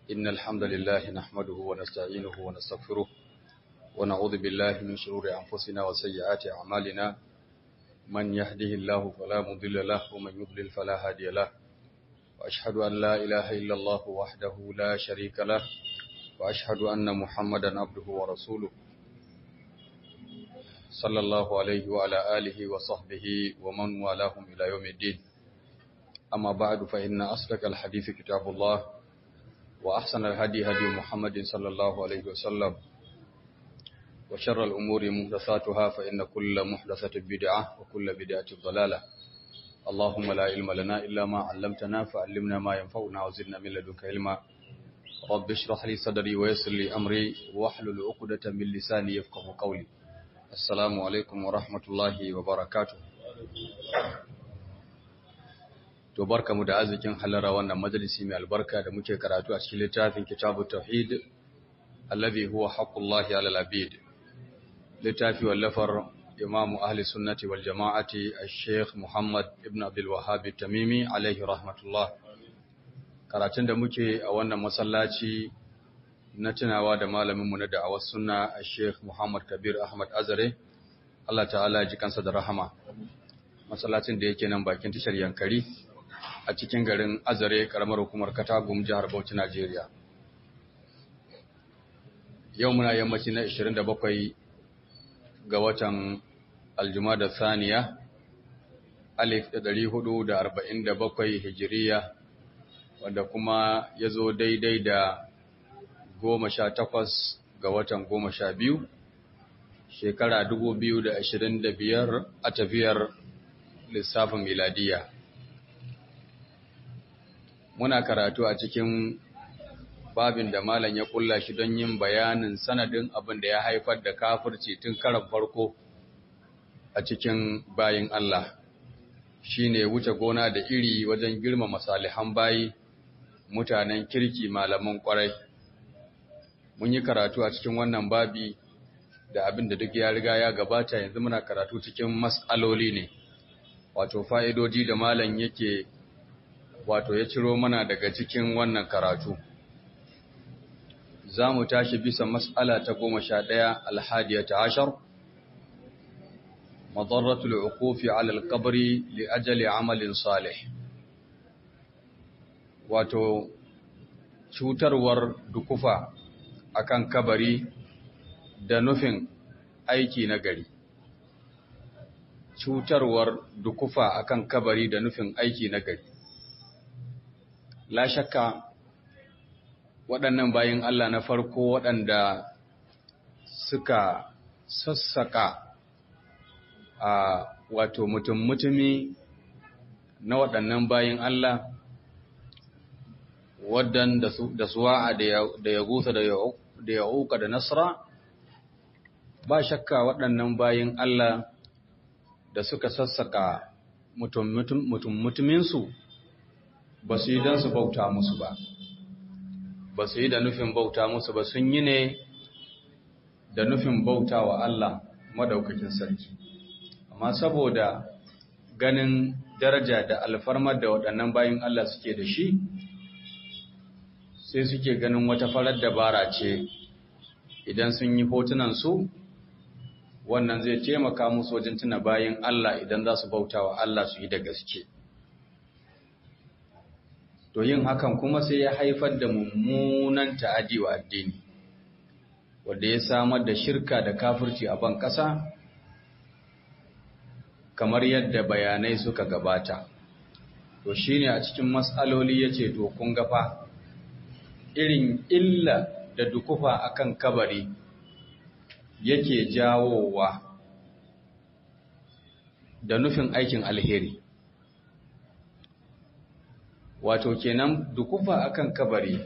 إن الحمد لله نحمده ونستعينه ونستغفره ونعوذ بالله من شرور أنفسنا وسيئات أعمالنا من يهده الله فلا مضل له ومن يضلل فلا هادي له وأشهد أن لا إله إلا الله وحده لا شريك له وأشهد أن محمدا عبده ورسوله صلى الله عليه وعلى آله وصحبه ومن والاهم إلى يوم الدين أما بعد فإن أصدق الحديث كتاب الله وأحسن الهدي هدي محمد صلى الله عليه وسلم وشر الأمور محدثاتها فإن كل محدثة بدعة وكل بدعة ضلالة اللهم لا علم لنا إلا ما علمتنا فعلمنا ما ينفعنا وزدنا من لدنك علما رب اشرح لي صدري ويسر لي أمري واحلل عقدة من لساني يفقه قولي السلام عليكم ورحمة الله وبركاته to barkamu da arzikin halara wannan majalisi mai albarka da muke karatu a cikin littafin kitabut tauhid alladhi huwa haqqullahi ala al-abid littafi wallafar imam ahli sunnati wal jama'ati al-sheikh muhammad ibn abdul wahhab tamimi alaihi rahmatullah karatun da muke a wannan masallaci na tunawa da malamin mu na da'awar sunna al-sheikh muhammad kabir ahmad azare Allah ta'ala ya ji kansa da rahama masallacin da yake nan bakin tashar yankari a cikin garin azare karamar hukumar katagum jihar bauchi najeriya yau muna yammaci na 27 ga watan aljumada saniya alif da 447 hijiriya wanda kuma ya zo daidai da 18 ga watan 12 shekara 2025 a tafiyar lissafin miladiya muna karatu a cikin babin da malam ya kulla shi don yin bayanin sanadin abin da ya haifar da kafirci tun karan farko a cikin bayin Allah shine wuce gona da iri wajen girmama salihan bayi mutanen kirki malaman kwarai mun yi karatu a cikin wannan babi da abin da duk ya riga ya gabata yanzu muna karatu cikin mas'aloli ne wato fa'idoji da malam yake wato ya ciro mana daga cikin wannan karatu. Za mu tashi bisa mas'ala ta goma sha ɗaya alhadiya ta ashar, mazarratul uqufi alal kabari li ajali amalin salih. Wato, cutarwar dukufa akan kabari da nufin aiki na gari. Cutarwar dukufa akan kabari da nufin aiki na gari. la shakka waɗannan bayan Allah na farko waɗanda suka sassaka a wato mutum-mutumi na waɗannan bayan Allah waɗanda da suwa'a da ya gusa da ya uka da nasra ba shakka waɗannan bayan Allah da suka sassaka mutum-mutuminsu ba su yi don su bauta musu ba ba su yi da nufin bauta musu ba sun yi ne da nufin bauta wa Allah madaukakin sarki amma saboda ganin daraja da alfarmar da waɗannan bayan Allah suke da shi sai suke ganin wata farar dabara ce idan sun yi hotunansu wannan zai taimaka musu wajen tuna bayan Allah idan za su bauta wa Allah su yi da gaske. to yin hakan kuma sai ya haifar da mummunan ta'adi wa addini wanda ya samar da shirka da kafirci a ban ƙasa kamar yadda bayanai suka gabata to shine a cikin matsaloli yace to kun ga fa irin illa da dukufa akan kabari yake jawowa da nufin aikin alheri wato kenan dukufa akan kabari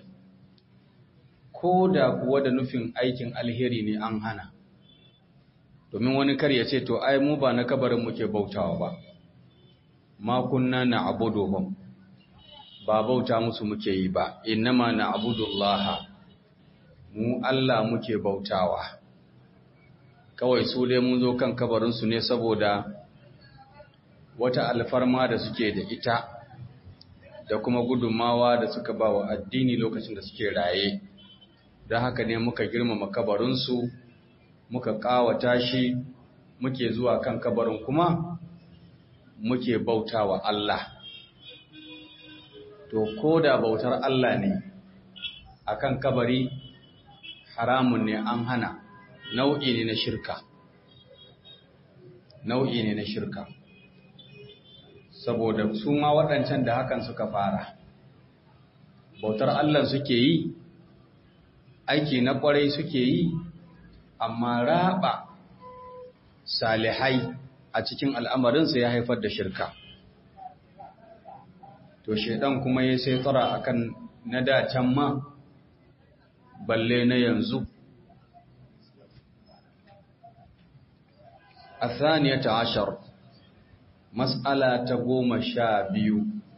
ko da kuwa da nufin aikin alheri ne an hana domin wani kar ya ce to ai mu ba na kabarin muke bautawa ba ma kunna na abuduhum ba bauta musu muke yi ba innama na abudullaha mu Allah muke bautawa kawai su dai mun zo kan kabarinsu ne saboda wata alfarma da suke da ita da kuma gudunmawa da suka ba wa addini lokacin da suke raye don haka ne muka girmama kabarinsu muka ƙawata shi muke zuwa kan kabarin kuma muke bauta wa Allah to ko da bautar Allah ne akan kabari haramun ne an hana nau'i ne na shirka nau'i ne na shirka saboda su ma waɗancan da hakan suka fara bautar Allah suke yi aiki na ƙwarai suke yi amma raba salihai a cikin al'amarinsa ya haifar da shirka to shaidan kuma ya sai tsara akan na dacen ma balle na yanzu الثانية عشر مسألة تقوم شابيو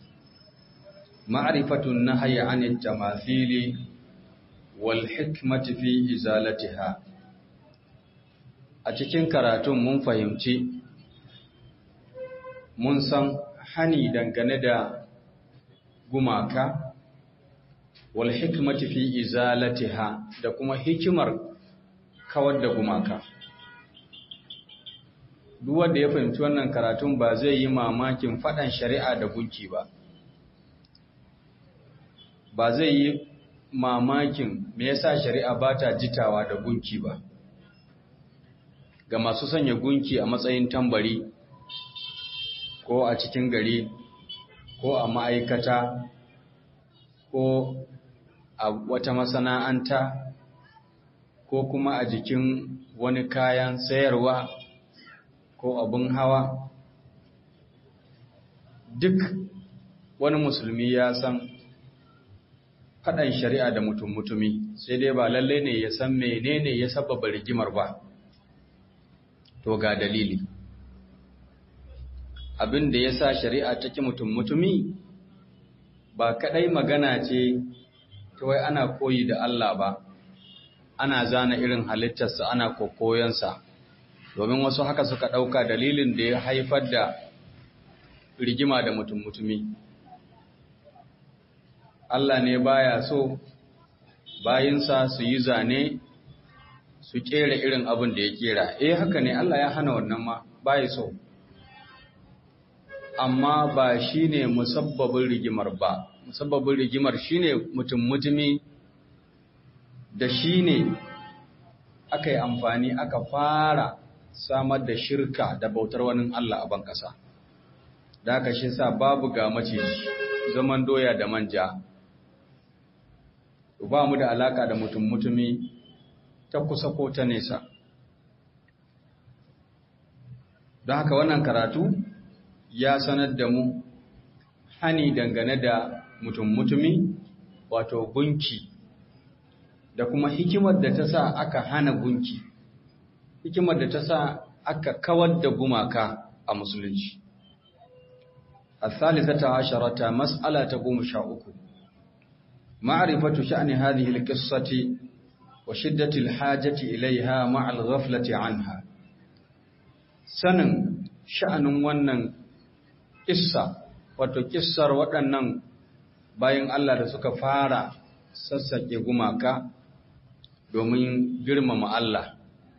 معرفة النهي عن التماثيل والحكمة في إزالتها أتكين كراتون من فهمتي mun san hani dangane da gumaka wal hikmati fi izalatiha da kuma hikimar kawar da gumaka duk wanda ya fahimci wannan karatun ba zai yi mamakin faɗan shari'a da gunki ba ba zai yi mamakin me yasa shari'a ba ta jitawa da gunki ba ga masu sanya gunki a matsayin tambari ko a cikin gari ko a ma'aikata ko a wata masana'anta ko kuma a jikin wani kayan sayarwa ko abin hawa duk wani musulmi ya san faɗan shari'a da mutum mutumi sai dai ba lalle ne ya san menene ya sababa rigimar ba to ga dalili abin da ya sa shari'a take mutum mutumi ba kaɗai magana ce ta wai ana koyi da Allah ba ana zana irin halittarsa ana kokoyansa domin wasu haka suka ɗauka dalilin da ya haifar da rigima da mutum mutumi Allah ne baya so bayinsa su yi zane su kera irin abin da ya kera eh haka ne Allah ya hana wannan ma baya so amma ba shine musabbabin rigimar ba musabbabin rigimar shine mutum mutumi da shine aka yi amfani aka fara samar da shirka da bautar wani Allah a ban ƙasa da aka shi sa babu ga maciji zaman doya da manja ba mu da alaka da mutum mutumi ta kusa ko ta nesa don haka wannan karatu ya sanar da mu hani dangane da mutum mutumi wato gunki da kuma hikimar da ta sa aka hana gunki hikimar da ta sa aka kawar da gumaka a musulunci الثالثة عشرة مسألة تقوم شاؤك معرفة شأن هذه القصة وشدة الحاجة إليها مع الغفلة عنها سنن شأن ونن قصة وتكسر waɗannan bayan Allah da suka fara sassaƙe gumaka domin girmama Allah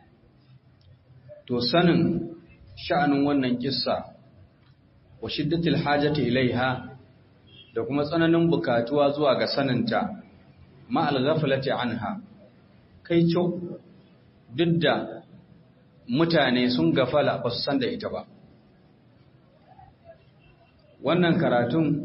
to sanin sha'anin wannan kissa wa shiddatil hajati ilaiha da kuma tsananin bukatuwa zuwa ga saninta ma'al ghaflati anha kai co duk da mutane sun gafala ba su san da ita ba wannan karatun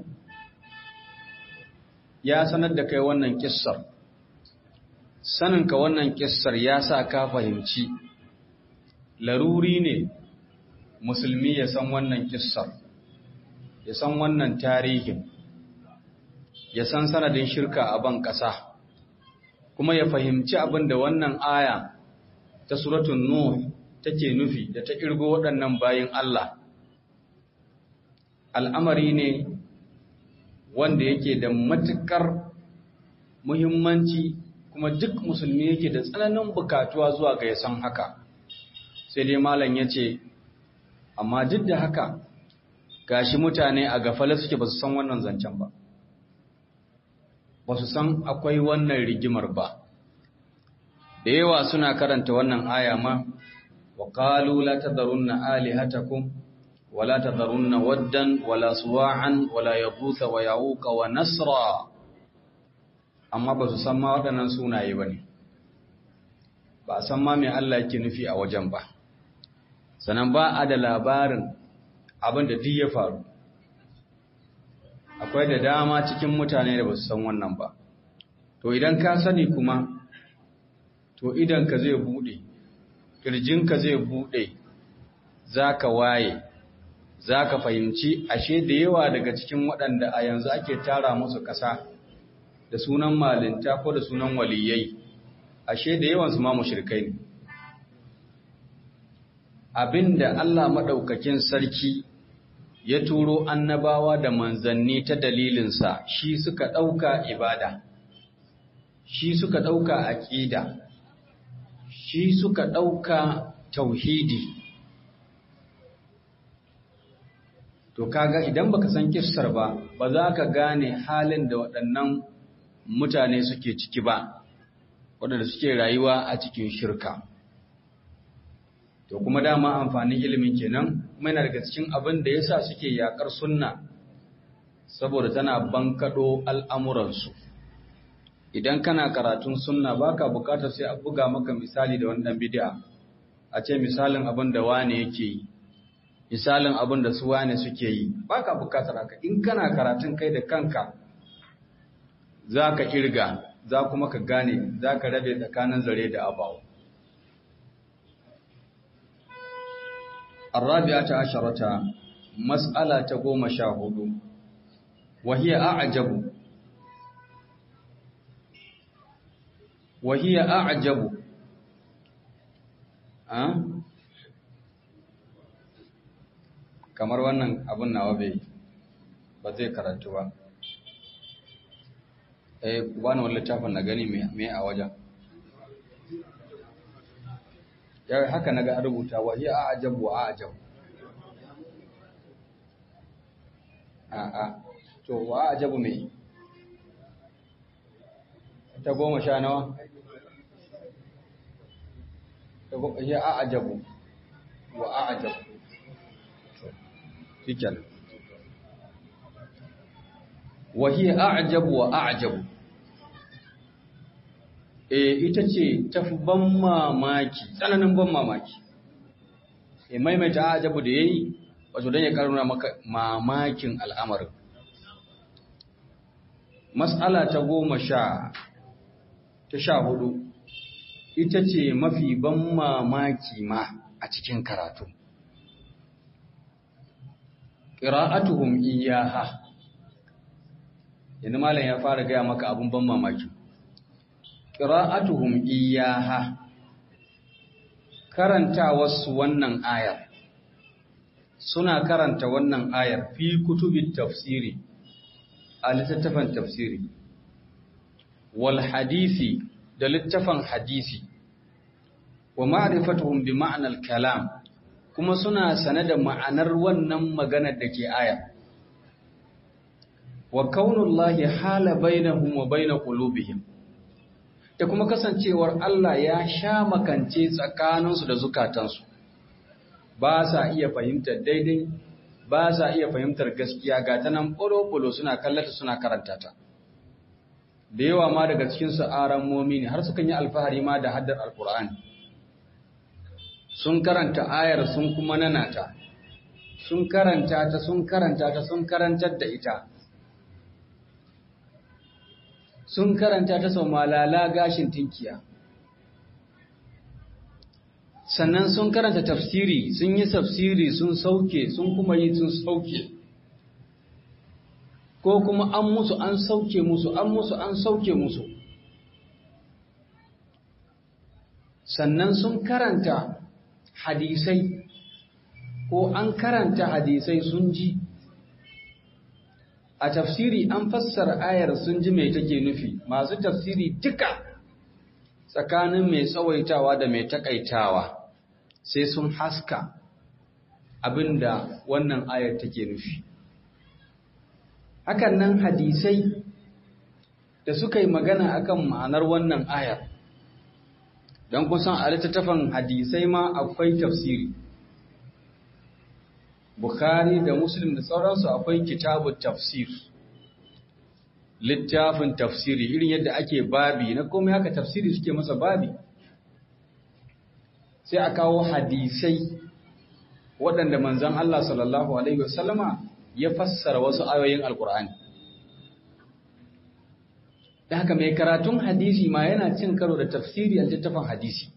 ya sanar da kai wannan kissar saninka wannan kissar ya sa ka fahimci laruri ne musulmi ya san wannan kissar ya san wannan tarihin ya san sanadin shirka a ban ƙasa kuma ya fahimci abin da wannan aya ta suratun nuh take nufi da ta kirgo waɗannan bayin Allah al'amari ne wanda yake da matuƙar muhimmanci kuma duk musulmi yake da tsananin bukatuwa zuwa ga ya san haka sai dai malam ya ce amma duk da haka gashi mutane a gafale suke ba su san wannan zancen ba ba su san akwai wannan rigimar ba da yawa suna karanta wannan aya ma wa qalu la tadharunna alihatakum wa la tadharunna waddan wala suwa'an wala yaghutha wa ya'uqa wa nasra amma ba su san ma waɗannan sunaye bane ba san ma me Allah yake nufi a wajen ba sanan ba a da labarin abin da duk ya faru akwai da dama cikin mutane da ba su san wannan ba to idan ka sani kuma to idanka zai bude kirjinka zai bude zaka waye zaka fahimci ashe da yawa daga cikin waɗanda a yanzu ake tara musu ƙasa da sunan malinta ko da sunan waliyai ashe da yawan su ma mushrikai ne abinda Allah madaukakin sarki ya turo annabawa da manzanni ta dalilinsa shi suka ɗauka ibada shi suka ɗauka aƙida shi suka ɗauka tauhidi to kaga idan baka san kissar ba ba za ka gane halin da waɗannan mutane suke ciki ba waɗanda suke rayuwa a cikin shirka to kuma dama amfanin ilimin kenan kuma yana daga cikin abin da yasa suke yakar sunna saboda tana bankado al'amuransu idan kana karatun sunna baka bukatar sai a buga maka misali da wannan bid'a a ce misalin abin da wane yake yi misalin abin da su wane suke yi baka bukatar haka in kana karatun kai da kanka zaka kirga za kuma ka gane zaka rabe tsakanin zare da abawa الرابعة عشرة مسألة تقوم شاهد وهي أعجب وهي أعجب أه؟ kamar wannan abun nawa bai ba zai karatu ba eh bani wani littafin na gani me a wajen ya haka naga an rubuta wa hiya ajabu wa ajabu a a to wa ajabu me ta goma sha nawa ta goma hiya ajabu wa ajabu shikel wa hiya ajabu wa ajabu e ita ce tafi ban mamaki tsananin ban mamaki e maimaita ajabu da yayi wato dan ya karuna maka mamakin al'amarin mas'ala ta goma sha ta sha hudu ita ce mafi ban mamaki ma a cikin karatu qira'atuhum iyyaha yanzu malam ya fara gaya maka abun ban mamaki ƙira'atuhum iyaha karanta wasu wannan ayar suna karanta wannan ayar fi kutubin tafsiri a littattafan tafsiri wal hadisi da littafan hadisi wa ma'rifatuhum bi ma'anar kalam kuma suna sane da ma'anar wannan maganar da ke aya wa kaunullahi hala bainahum wa bain qulubihim da kuma kasancewar Allah ya sha makance tsakaninsu da zukatansu ba sa iya fahimtar daidai ba sa iya fahimtar gaskiya ga ta nan ɓolo suna kallata suna karanta ta da yawa ma daga cikinsu aran momi ne har sukan yi alfahari ma da haddar alkur'ani sun karanta ayar sun kuma nanata sun karanta ta sun karanta ta sun karantar da ita sun karanta ta sau malala gashin tinkiya sannan sun karanta tafsiri sun yi tafsiri sun sauke sun kuma yi sun sauke ko kuma an musu an sauke musu an musu an sauke musu sannan sun karanta hadisai ko an karanta hadisai sun ji a tafsiri an fassara ayar sun ji mai take nufi masu tafsiri duka tsakanin mai tsawaitawa da mai takaitawa sai sun haska abinda wannan ayar take nufi hakan nan hadisai da suka yi magana akan ma'anar wannan ayar don kusan a littattafan hadisai ma akwai tafsiri Bukhari da Muslim da sauransu akwai kitabu tafsir littafin tafsiri irin yadda ake babi na komai haka tafsiri suke masa babi sai a kawo hadisai waɗanda manzon Allah sallallahu alaihi wasallama ya fassara wasu ayoyin alkur'ani da haka mai karatun hadisi ma yana cin karo da tafsiri a littafin hadisi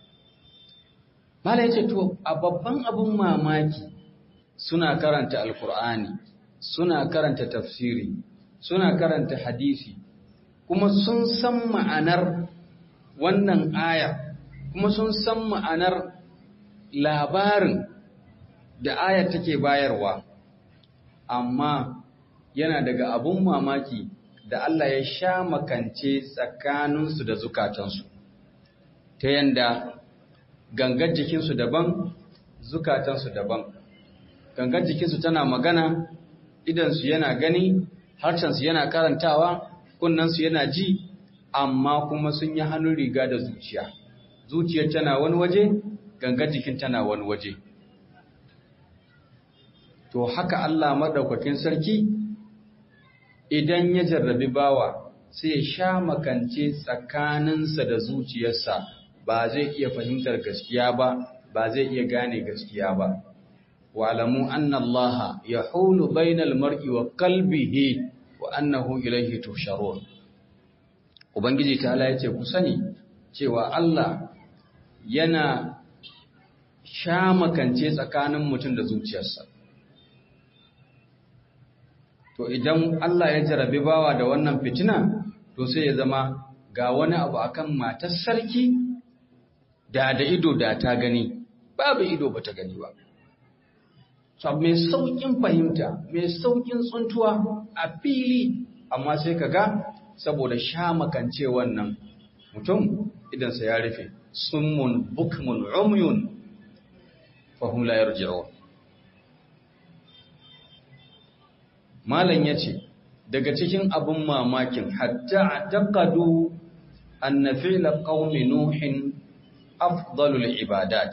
mala yace to a babban abun mamaki suna karanta alkur'ani suna karanta tafsiri suna karanta hadisi kuma sun san ma'anar wannan aya kuma sun san ma'anar labarin da ayar take bayarwa amma yana daga abun mamaki da Allah ya sha makance tsakaninsu da zukatansu ta yanda gangar jikinsu daban zukatansu daban gangar jikinsu tana magana idansu yana gani harshensu yana karantawa kunnensu yana ji amma kuma sun yi hannun riga da zuciya zuciyar tana wani waje gangar jikin tana wani waje to haka Allah maɗaukakin sarki idan ya jarrabi bawa sai ya sha makance tsakaninsa da zuciyarsa ba zai iya fahimtar gaskiya ba ba zai iya gane gaskiya ba wa'lamu anna allaha yahulu bainal mar'i wa qalbihi wa annahu ilayhi tusharun ubangiji ta Allah yace ku sani cewa Allah yana sha makance tsakanin mutum da zuciyarsa to idan Allah ya jarabi bawa da wannan fitina to sai ya zama ga wani abu akan matar sarki da da ido da ta gani babu ido bata gani ba so mai saukin fahimta mai saukin tsuntuwa a fili amma sai kaga saboda sha makance wannan mutum idan sa ya rufe summun bukmun umyun fahum la yarji'un Malam ya ce, daga cikin abin mamakin hatta a taƙadu an na fila ƙaumi Nuhin afdalul ibadat.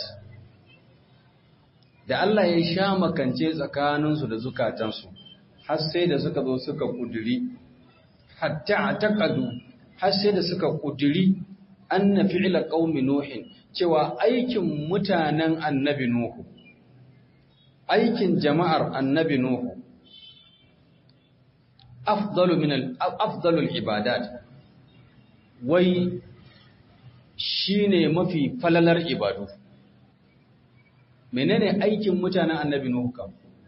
Da Allah ya sha makance tsakaninsu da zukatansu, har sai da suka zo suka ƙudiri, hatta a taƙadu har sai da suka ƙudiri an na fila ƙaumi Nuhin cewa aikin mutanen annabi Nuhu, aikin jama'ar annabi Nuhu, afdalu min afdalul ibadat wai shine mafi falalar ibadu menene aikin mutanen annabi nuhu kam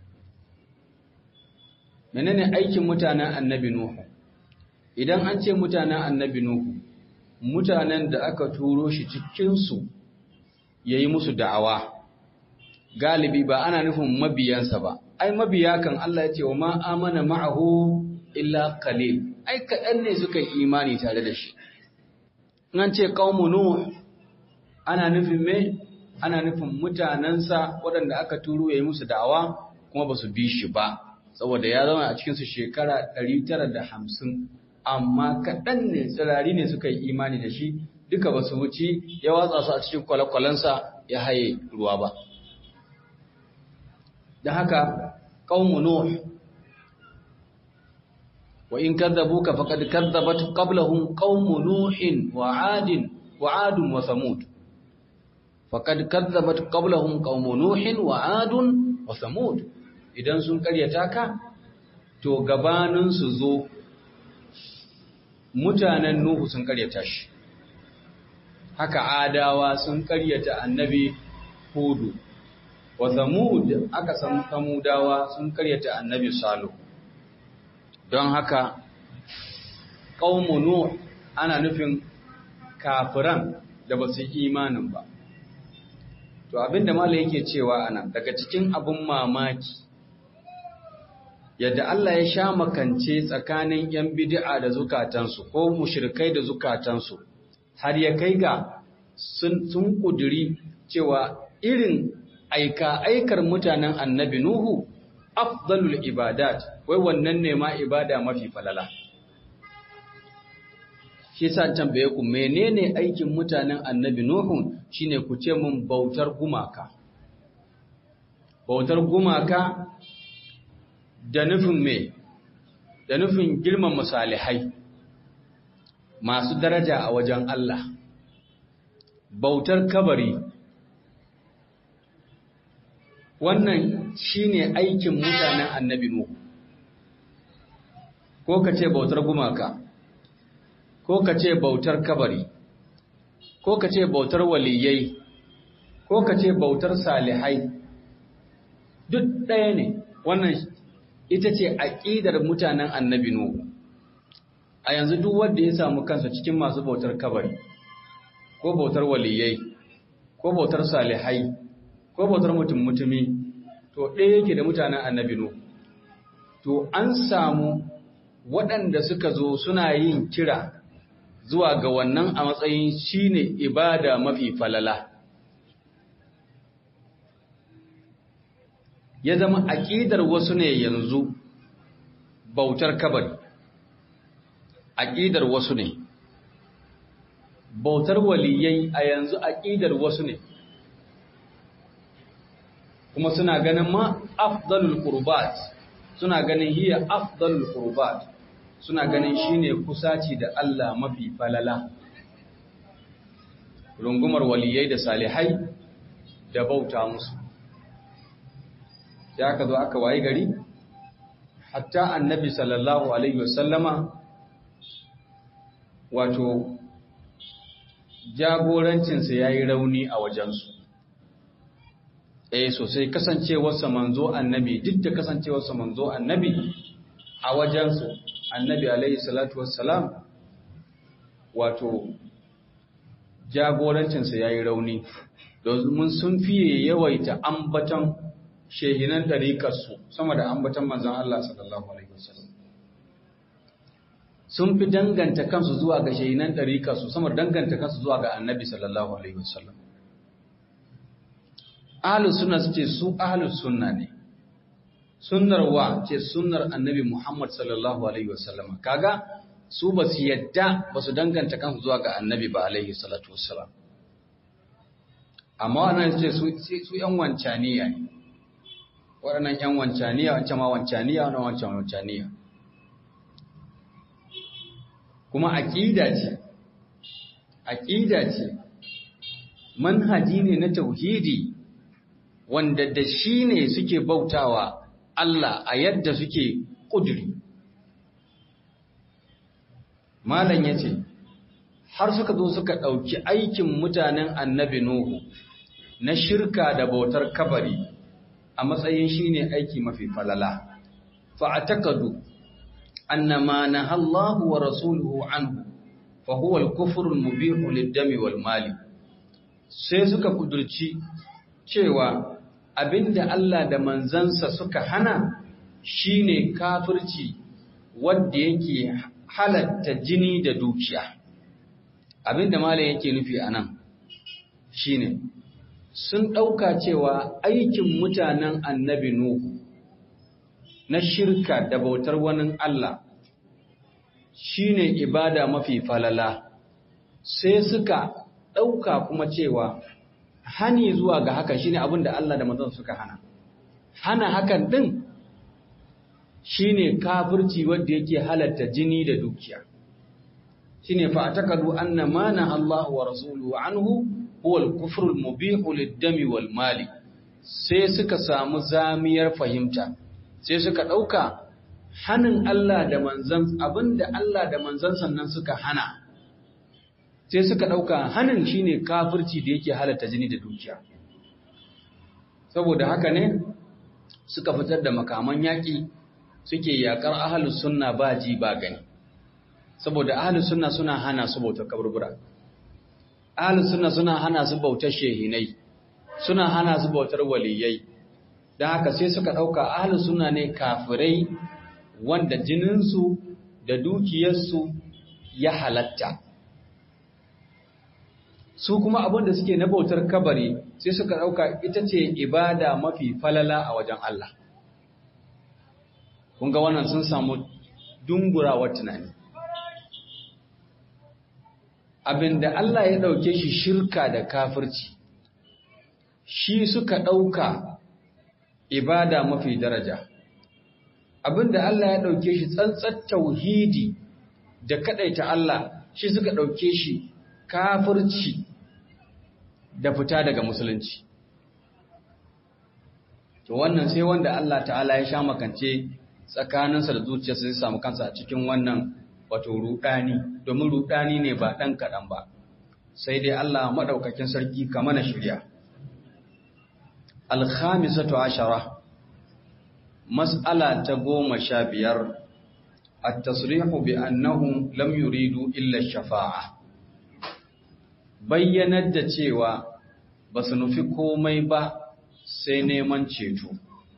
menene aikin mutanen annabi nuhu idan an ce mutanen annabi nuhu mutanen da aka turo shi cikin su yayi musu da'awa galibi ba ana nufin mabiyansa ba ai mabiya kan Allah ya ce wa ma amana ma'ahu illa qalil ai kaɗan ne suka yi imani tare da shi nan ce qaumu nuh ana nufin me ana nufin mutanansa waɗanda aka turo yayi musu da'awa kuma ba su bi shi ba saboda ya zama a cikin su shekara 950 amma kaɗan ne tsirari ne suka yi imani da shi duka ba su wuci ya watsa su a cikin kwale-kwalensa ya haye ruwa ba da haka qaumu nuh وإن كذبوك فقد كذبت قبلهم قوم نوح وعاد وعاد وثمود فقد كذبت قبلهم قوم نوح وعاد وثمود idan sun karyata ka to gabanin su zo mutanen nuhu sun karyata shi haka adawa sun karyata annabi hudu wa thamud aka san samudawa sun karyata annabi salihu don haka ƙaunmu Nuh ana nufin kafiran da ba su imanin ba. To abinda Malam yake cewa ana daga cikin abin mamaki yadda Allah ya sha makance tsakanin ‘yan bid'a da zukatansu ko mushrikai da zukatansu har ya kai ga sun ƙuduri cewa irin aika aikar mutanen annabi Nuhu afdalul ibadat wai wannan ne ma ibada mafi falala shi sa tambaye ku menene aikin mutanen annabi nuhu shine ku ce mun bautar gumaka bautar gumaka da nufin me da nufin girman misalihai masu daraja a wajen Allah bautar kabari wannan shine aikin mutanen annabi nuhu ko ka ce bautar gumaka ko ka ce bautar kabari ko ka ce bautar waliyai ko ka ce bautar salihai duk ɗaya ne wannan ita ce aƙidar mutanen annabi nuhu a yanzu duk wanda ya samu kansa cikin masu bautar kabari ko bautar waliyai ko bautar salihai ko bautar mutum mutumi to ɗaya yake da mutanen annabi nuhu to an samu waɗanda suka zo suna yin kira zuwa ga wannan a matsayin shine ibada mafi falala ya zama aƙidar wasu ne yanzu bautar kabari aƙidar wasu ne bautar waliyai a yanzu aƙidar wasu ne kuma suna ganin ma afdalul qurbat suna ganin hiya afdalul qurbat suna ganin shine kusaci da Allah mafi falala rungumar waliyai da salihai da bauta musu sai aka zo aka wayi gari hatta annabi sallallahu alaihi wasallama wato jagorancinsa ya yi rauni a wajensu eh sosai kasancewarsa manzo annabi duk da kasancewarsa manzo annabi a wajensu annabi alaihi salatu wassalam wato jagorancinsa ya yi rauni domin sun fiye yawaita ambatan shehinan ɗariƙarsu sama da ambatan manzan Allah sallallahu Alaihi wasallam sun fi danganta kansu zuwa ga shehinan ɗariƙarsu sama da danganta kansu zuwa ga annabi sallallahu Alaihi wasallam ahalus suna su ce su ahalus sunna ne sunnar wa ce sunnar annabi Muhammad sallallahu Alaihi wasallam kaga su ba su yadda ba su danganta kansu zuwa ga annabi ba alaihi salatu wasallam amma wannan ce su ‘yan wancaniya ne waɗannan ‘yan wancaniya wancan ma wancaniya wannan wancan wancaniya kuma aƙida ce aƙida ce manhaji ne na tauhidi wanda da shi ne suke bautawa Allah a yadda suke ƙuduri malam ya ce har suka zo suka ɗauki aikin mutanen annabi Nuhu na shirka da bautar kabari a matsayin shine aiki mafi falala fa'atakadu annama nahallahu wa rasuluhu anhu fa huwa al-kufru al-mubihu lid-dami wal mali sai suka kudurci cewa abinda Allah da manzansa suka hana shine kafirci wanda yake halatta jini da dukiya abinda malam yake nufi anan shine sun ɗauka cewa aikin mutanen annabi Nuhu na shirka da bautar wani Allah shi ne ibada mafi falala, sai suka ɗauka kuma cewa hani zuwa ga haka shi ne abin da Allah da mazan suka hana. Hana hakan ɗin shi ne kafirci wadda yake halatta jini da dukiya. Shi ne fa'atakadu an na mana Allah wa Rasulu anhu huwa al-kufru al-mubihu lid-dami wal mali sai suka samu zamiyar fahimta sai suka dauka hanin Allah da manzan abinda Allah da manzan sannan suka hana sai suka dauka hanin shine kafirci da yake halatta jini da dukiya saboda haka ne suka fitar da makaman yaki suke yakar ahlus sunna ba ji ba gani saboda ahlus sunna suna hana su bautar kaburbura ahlus sunna suna hana su bautar shehinai suna hana su bautar waliyai dan haka sai suka dauka ahlus sunna ne kafirai wanda jininsu da dukiyarsu ya halatta su kuma abin da suke na bautar kabari sai suka dauka ita ce ibada mafi falala a wajen Allah kun ga wannan sun samu dungurawar tunani abinda Allah ya ɗauke shi shirka da kafirci shi suka ɗauka ibada mafi daraja abinda Allah ya ɗauke shi tsantsar tauhidi da kaɗaita Allah shi suka ɗauke shi kafirci da fita daga musulunci to wannan sai wanda Allah ta'ala ya sha makance tsakaninsa da zuciyarsa zai samu kansa a cikin wannan wato rudani domin rudani ne ba ɗan kaɗan ba sai dai Allah maɗaukakin sarki ka mana shirya alkhamisatu ashara mas'ala ta goma sha biyar at-tasrihu bi annahum lam yuridu illa shafa'a bayyanar da cewa ba su nufi komai ba sai neman ceto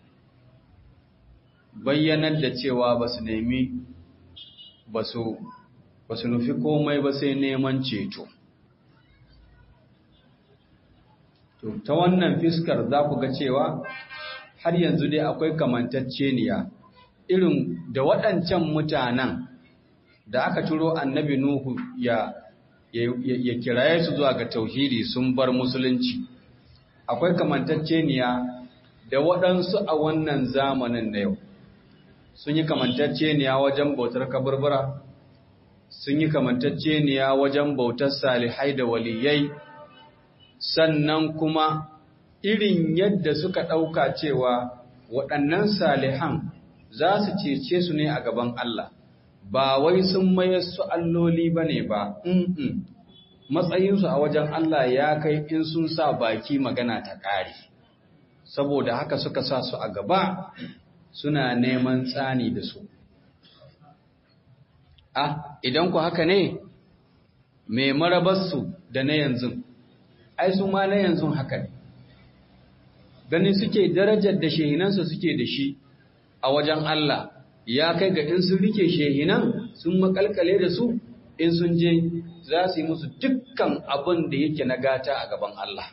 bayyanar da cewa ba su nemi ba su nufi komai ba sai neman ceto ta wannan fiskar za ku ga cewa har yanzu dai akwai kamantacceniya irin da waɗancan mutanen da aka turo annabi Nuhu ya ya kiraye su zuwa ga tauhidi sun bar musulunci akwai kamantacceniya da waɗansu a wannan zamanin na yau sun yi kamantacceniya wajen bautar kaburbura sun yi kamantacceniya wajen bautar salihai da waliyai sannan kuma irin yadda suka ɗauka cewa waɗannan salihan za su cece su ne a gaban Allah ba wai sun mayar su alloli ba ne ba matsayinsu a wajen Allah ya kai in sun sa baki magana ta ƙari saboda haka suka sa su a gaba suna neman tsani da su ah idan ku haka ne mai marabarsu da na yanzu ai su ma na yanzu haka ne gani suke darajar da shehinansu suke da shi a wajen Allah ya kai ga in sun rike shehinan sun makalkale da su in sun je za su yi musu dukkan abin da yake na gata a gaban Allah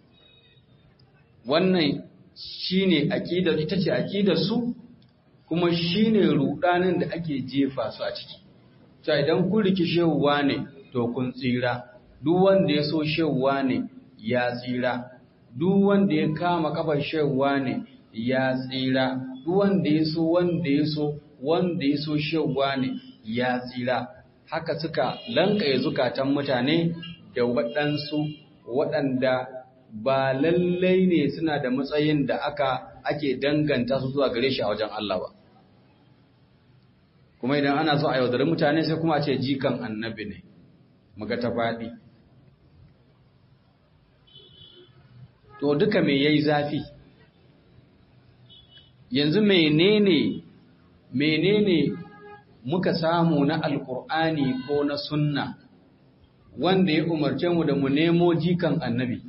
wannan shine aqidar ita ce aqidar su kuma shine rudanin da ake jefa su a ciki ta idan kun riki shehuwa ne to kun tsira duk wanda ya so shehuwa ne ya tsira duk wanda ya kama kafar shehuwa ne ya tsira duk wanda ya so wanda ya so wanda ya so shehuwa ne ya tsira haka suka lankaye zukatan mutane da waɗansu waɗanda ba lallai ne suna da matsayin da aka ake danganta su zuwa gare shi a wajen Allah ba kuma idan ana so a yaudari mutane sai kuma a ce jikan annabi ne muga ta faɗi to duka me yayi zafi yanzu menene menene muka samu na alkur'ani ko na sunna wanda ya umarce mu da mu nemo jikan annabi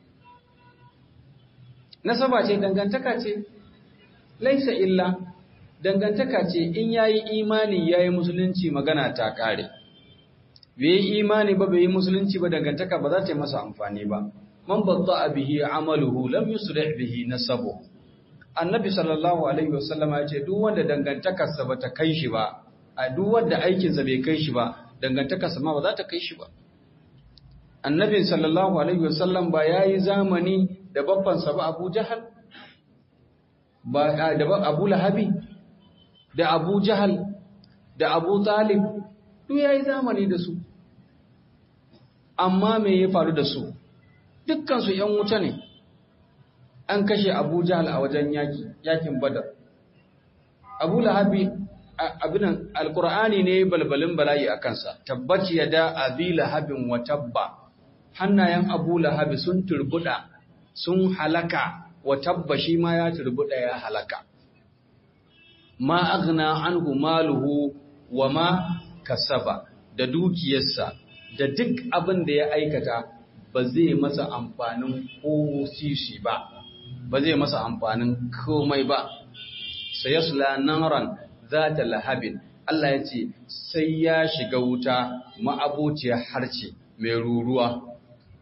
nasaba ce dangantaka ce laisa illa dangantaka ce in yayi imani yayi musulunci magana ta kare bai yi imani ba bai yi musulunci ba dangantaka ba za ta yi masa amfani ba man batta bihi amaluhu lam yusrih bihi nasabu annabi sallallahu alaihi wasallam ya ce duk wanda dangantakarsa ba ta kai shi ba a duk wanda aikinsa bai kai shi ba dangantakarsa ma ba za ta kai shi ba annabi sallallahu alaihi wasallam ba yayi zamani da babbansa ba Abu Jahal ba da Abu Lahabi da Abu Jahal da Abu Talib duk yayi zamani da su amma me ya faru da su dukkan su ƴan wuta ne an kashe Abu Jahal a wajen yaki yakin Badar Abu Lahabi abinan alqur'ani ne balbalin bala'i a kansa tabbaci yada abi lahabin wa tabba hannayen Abu Lahabi sun turbuda sun halaka wa tabba shi ma ya turbuda ya halaka ma aghna anhu maluhu wa ma kasaba da dukiyarsa da duk abin da ya aikata ba zai masa amfanin ko sisi ba ba zai masa amfanin komai ba sayasla naran zata lahabin Allah ya ce sai ya shiga wuta ma'abociyar harce mai ruruwa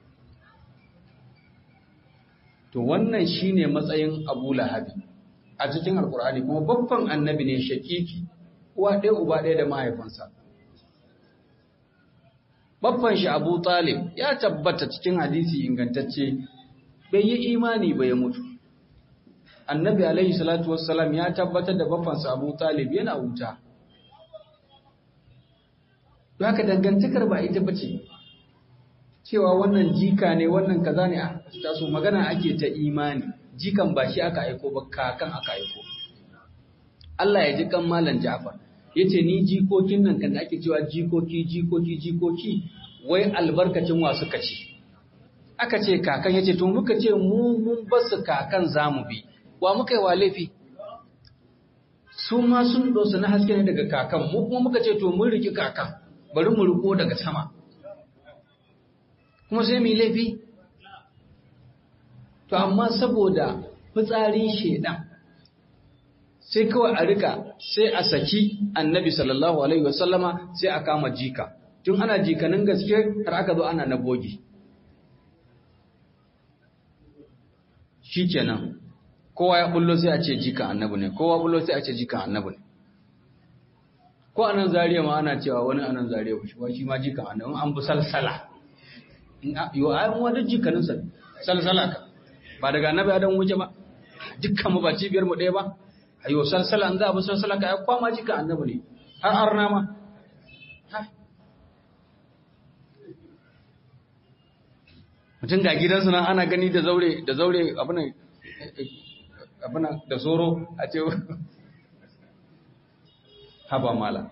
to wannan shine matsayin Abu Lahabi a cikin Alkur'ani kuma babban annabi ne shakiki uwa ɗaya uba ɗaya da mahaifinsa baffan shi Abu Talib ya tabbata cikin hadisi ingantacce bai yi imani ba ya mutu annabi alaihi salatu wassalam ya tabbatar da baffansa Abu Talib yana wuta don haka dangantakar ba ita bace cewa wannan jika ne wannan kaza ne a taso magana ake ta imani jikan ba shi aka aiko ba kakan aka aiko Allah ya ji kan malam Ja'far yace ni jikokin nan kan da ake cewa jikoki jikoki jikoki wai albarkacin wa suka ce aka ce kakan yace to muka ce mu mun basu kakan zamu bi wa muka yi wa laifi su ma sun dosa na haske ne daga kakan mu kuma muka ce to mun riki kakan bari mu riko daga sama kuma sai mu yi laifi to amma saboda fitsarin shedan sai kawai a rika sai a saki annabi sallallahu alaihi wasallama sai a kama jika tun ana jikanin gaske har aka zo ana na bogi shikenan kowa ya bullo sai a ce jika annabi ne kowa bullo sai a ce jika annabi ne ko anan zariya ma ana cewa wani anan zariya shi shi ma jika annabi an bi salsala yo ai mu wadda jikanin sa salsala ka ba daga annabi adam wuce ba dukkan mu ba cibiyar mu ɗaya ba ayo salsala an za a bi salsala ka ai kwama jika annabi ne har arna ma mutum ga gidansu nan ana gani da zaure da zaure abinan abinan da soro a ce haba mala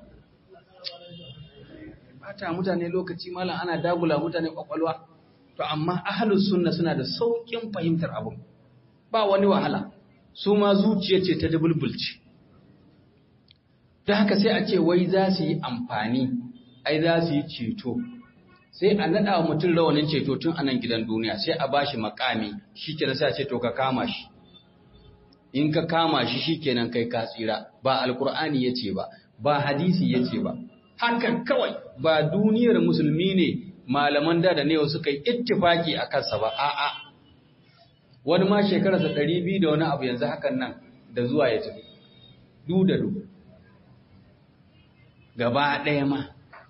bata mutane lokaci mala ana dagula mutane kwakwalwa to amma ahlus sunna suna da saukin fahimtar abu ba wani wahala su ma zuciya ce ta dubulbulci ta haka sai a ce wai za su yi amfani ai za su yi ceto sai a naɗa wa mutum rawanin ceto tun a nan gidan duniya sai a bashi makami shi kenan sai a ce to ka kama shi in ka kama shi shi kenan kai ka tsira ba alkur'ani ya ce ba ba hadisi ya ce ba hakan kawai ba duniyar musulmi ne malaman da da ne suka yi ittifaki a kansa ba a'a wani ma shekararsa ɗari biyu da wani abu yanzu hakan nan da zuwa ya tafi du da du gaba ɗaya ma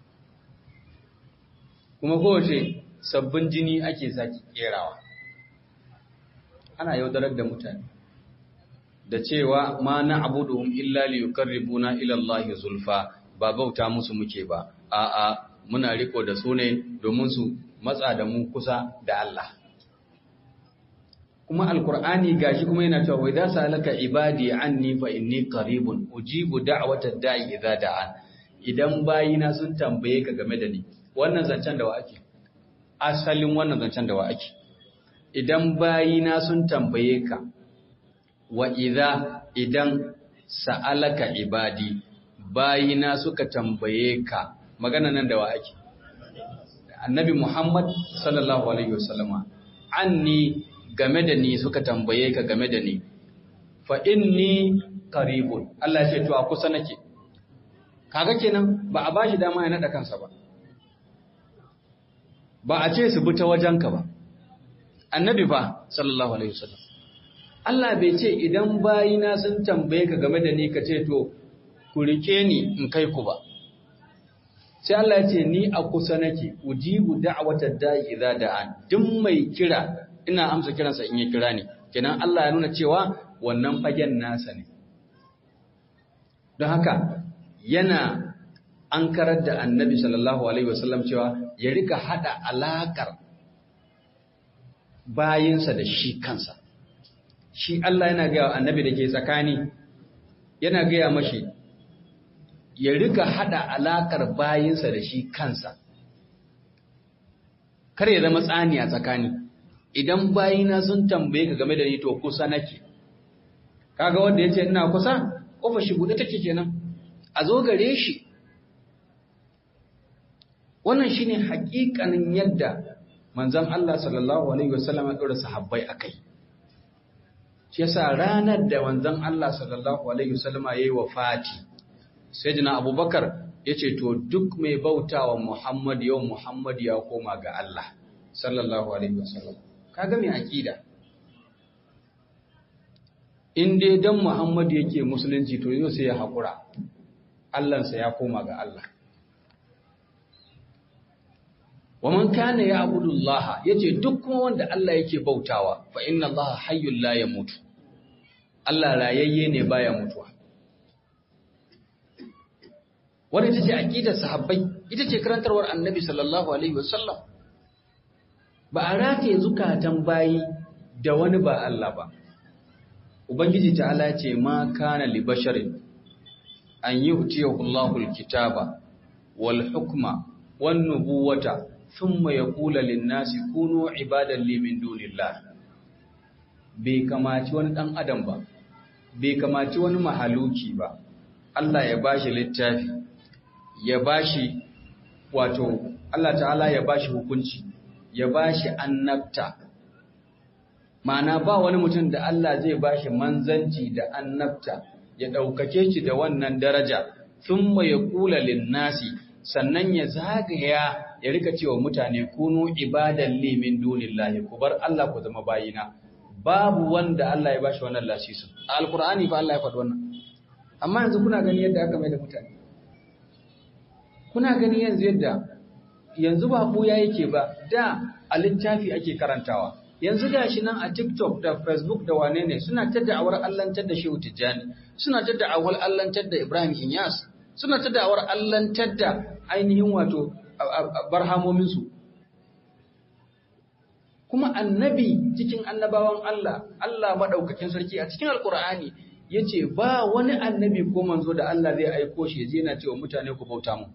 kuma kowace sabbin jini ake sake kerawa ana yaudarar da mutane da cewa ma na abuduhum illa li yuqarribuna ila Allah zulfa ba bauta musu muke ba a'a muna riko da su ne domin su matsa da mu kusa da Allah kuma alqur'ani gashi kuma yana cewa wa idza salaka ibadi anni fa inni qaribun ujibu da'watad da'i idza da'an idan bayina sun tambaye ka game da ni wannan zancen da wa ake asalin wannan zancen da wa ake idan bayina sun tambaye ka wa idza idan sa'alaka ibadi bayina suka tambaye ka magana nan da wa ake annabi muhammad sallallahu alaihi wasallama anni game da ni suka tambaye ka game da ni fa inni qaribun Allah ya ce to a kusa nake kaga kenan ba a bashi dama ya nada kansa ba ba a ce su bi ta wajenka ba annabi ba sallallahu alaihi wasallam Allah bai ce idan bayina sun tambaye ka game da ni ka ce to ku rike ni in kai ku ba sai Allah ya ce ni a kusa nake ujibu da'watad da'i idza da'an duk mai kira ina amsa kiransa in ya kira ni kenan Allah ya nuna cewa wannan fagen nasa ne don haka yana an karar da annabi sallallahu alaihi wasallam cewa ya rika hada alakar bayinsa da shi kansa shi Allah yana gaya annabi da ke tsakani yana gaya mashi ya rika hada alakar bayinsa da shi kansa kar ya zama tsani a tsakani idan bayina sun tambaye ka game da ni to kusa nake kaga wanda yace ina kusa kofa shi bude take kenan a zo gare shi wannan shine hakikanin yadda manzon Allah sallallahu alaihi wasallam ya dora sahabbai akai shi yasa ranar da manzon Allah sallallahu alaihi wasallam yayi wafati sayyidina Abubakar yace to duk mai bautawa Muhammad yau Muhammad ya koma ga Allah sallallahu alaihi wasallam kaga mai akida in dai dan Muhammad yake musulunci to yau sai ya hakura Allahnsa ya koma ga Allah wa man kana ya'budu Allah yace duk kuma wanda Allah yake bautawa fa inna Allah hayyul la yamutu Allah rayayye ne baya mutuwa Wani ita ce aqidar sahabbai ita ce karantarwar annabi sallallahu alaihi wasallam ba a rataye zukatan bayi da wani ba Allah ba ubangiji ta'ala ce ma kana li basharin an yu'tiyahu Allahu al-kitaba wal hukma wan nubuwata thumma yaqulu lin-nasi kunu ibadan li min dunillah bai kamaci wani dan adam ba bai kamaci wani mahaluki ba Allah ya bashi littafi ya bashi wato Allah ta'ala ya bashi hukunci ya bashi annabta ma'ana ba wani mutum da Allah zai bashi manzanci da annabta ya ɗaukake shi da wannan daraja sun ya kula linnasi sannan ya zagaya ya rika cewa mutane kunu ibadan limin dunillahi ku bar Allah ku zama bayina babu wanda Allah ya bashi wannan lasisu a alkur'ani fa Allah ya faɗi wannan amma yanzu kuna gani yadda aka mai da mutane kuna gani yanzu yadda yanzu ba buya yake ba da a littafi ake karantawa yanzu ga shi nan a TikTok da Facebook da wane ne suna ta da'awar allantar da Shehu Tijjani suna ta da'awar allantar da Ibrahim Inyas suna ta da'awar allantar da ainihin wato barhamominsu kuma annabi cikin annabawan Allah Allah madaukakin sarki a cikin alkur'ani yace ba wani annabi ko manzo da Allah zai aiko shi yaje yana cewa mutane ku bauta mu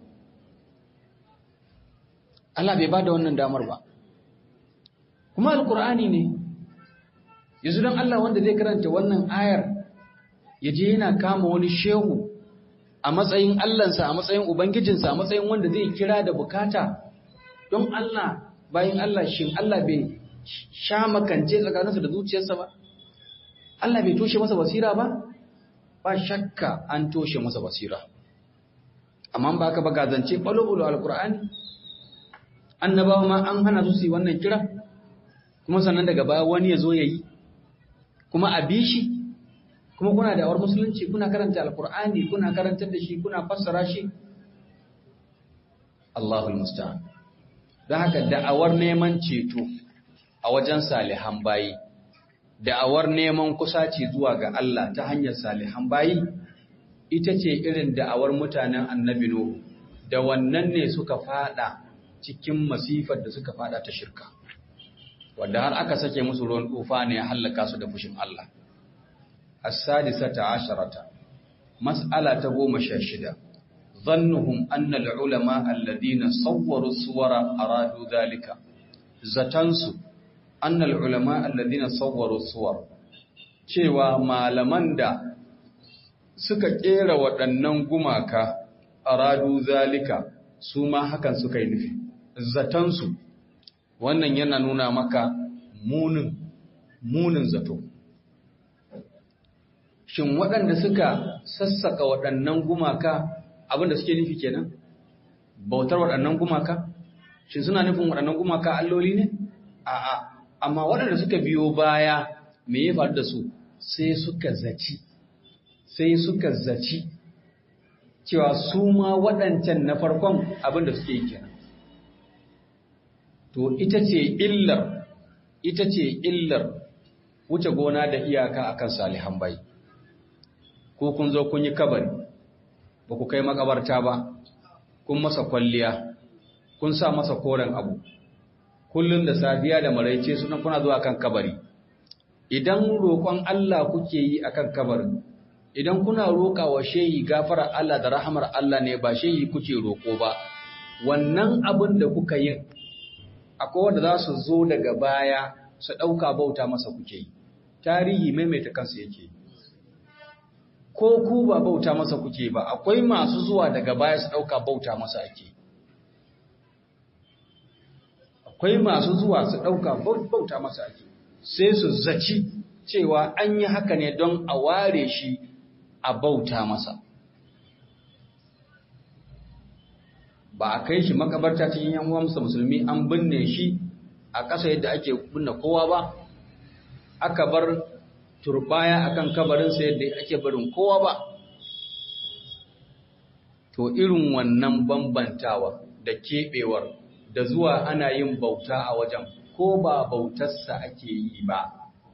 Allah bai bada wannan damar ba kuma alkur'ani ne yanzu don Allah wanda zai karanta wannan ayar ya je yana kama wani shehu a matsayin Allahnsa a matsayin Ubangijinsa a matsayin wanda zai kira da bukata don Allah bayan Allah shin Allah bai sha makance tsakaninsa da zuciyarsa ba Allah bai toshe masa basira ba ba shakka an toshe masa basira amma ba ka ba gazance ɓalo-ɓalo alkur'ani annabawa ma an hana su su yi wannan kira kuma sannan daga baya wani ya zo ya yi kuma a bi shi kuma kuna da awar musulunci kuna karanta alkur'ani kuna karantar da shi kuna fassara shi Allahul musta'an don haka da'awar neman ceto a wajen salihan bayi da'awar neman kusaci zuwa ga Allah ta hanyar salihan bayi ita ce irin da'awar mutanen annabi Nuhu da wannan ne suka fada cikin masifar da suka fada ta shirka wanda har aka sake musu ruwan tufa ne ya hallaka su da fushin Allah as-sadisata asharata mas'ala ta goma sha shida zannuhum anna al-ulama alladhina sawwaru suwara aradu dhalika zatansu anna al-ulama alladhina sawwaru suwar cewa malaman da suka kera waɗannan gumaka aradu zalika su ma hakan suka yi nufi zatansu wannan yana nuna maka munin munin zato shin waɗanda suka sassaka waɗannan gumaka abinda suke nufi kenan bautar waɗannan gumaka shin suna nufin waɗannan gumaka alloli ne a'a amma waɗanda suka biyo baya me ya faru da su sai suka zaci sai suka zaci cewa su ma waɗancan na farkon abinda suke yi kenan to ita ce illar ita ce illar wuce gona da iyaka akan salihan bai ko kun zo kun yi kabari ba ku kai makabarta ba kun masa kwalliya kun sa masa koren abu kullun da safiya da maraice sunan kuna zuwa kan kabari idan roƙon Allah kuke yi akan kabarin idan kuna roƙa wa shehi gafara Allah da rahamar Allah ne ba shehi kuke roƙo ba wannan abin da kuka yin akwai wanda za su zo daga baya su ɗauka bauta masa kuke yi tarihi maimaita kansu yake ko ku ba bauta masa kuke ba akwai masu zuwa daga baya su ɗauka bauta masa ake akwai masu zuwa su ɗauka bauta masa ake sai su zaci cewa an yi haka ne don a ware shi a bauta masa ba a kai shi makabarta cikin yan uwansa musulmi an binne shi a ƙasa yadda ake binne kowa ba aka bar turbaya akan kabarinsa yadda ake barin kowa ba to irin wannan bambantawa da keɓewar da zuwa ana yin bauta a wajen ko ba bautarsa ake yi ba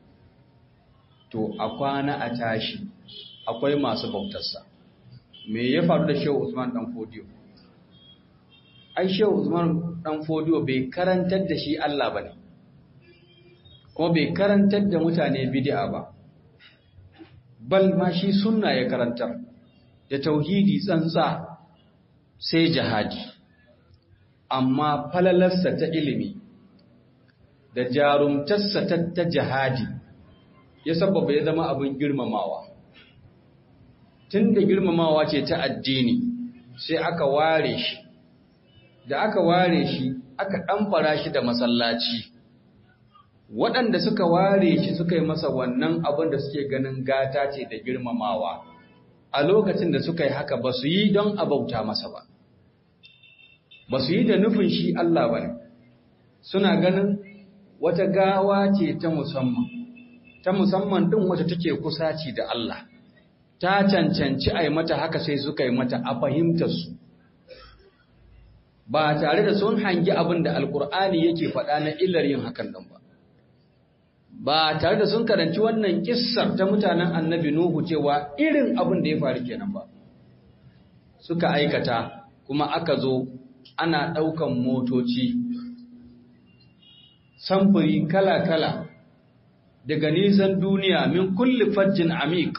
to a kwana a tashi akwai masu bautarsa me ya faru da shehu usman dan fodiyo ai shehu usman dan fodiyo bai karantar da shi Allah bane ko bai karantar da mutane bid'a ba bal ma shi sunna ya karantar da tauhidi tsantsa sai jihadi amma falalarsa ta ilimi da jarumtarsa ta jihadi ya sababa ya zama abin girmamawa tun da girmamawa ce ta addini sai aka ware shi da aka ware shi aka ɗamfara shi da masallaci waɗanda suka ware shi suka yi masa wannan abin da suke ganin gata ce da girmamawa a lokacin da suka yi haka ba su yi don abauta masa ba ba su yi da nufin shi Allah ba ne suna ganin wata gawa ce ta musamman ta musamman ɗin wata take kusaci da Allah ta cancanci a yi mata haka sai suka yi mata a fahimtarsu ba tare da sun hangi abin da alkur'ani yake faɗa na illar yin hakan nan ba ba tare da sun karanci wannan kissar ta mutanen annabi Nuhu cewa irin abin da ya faru kenan ba suka aikata kuma aka zo ana ɗaukan motoci samfuri kala-kala daga nisan duniya min kulli fajjin amik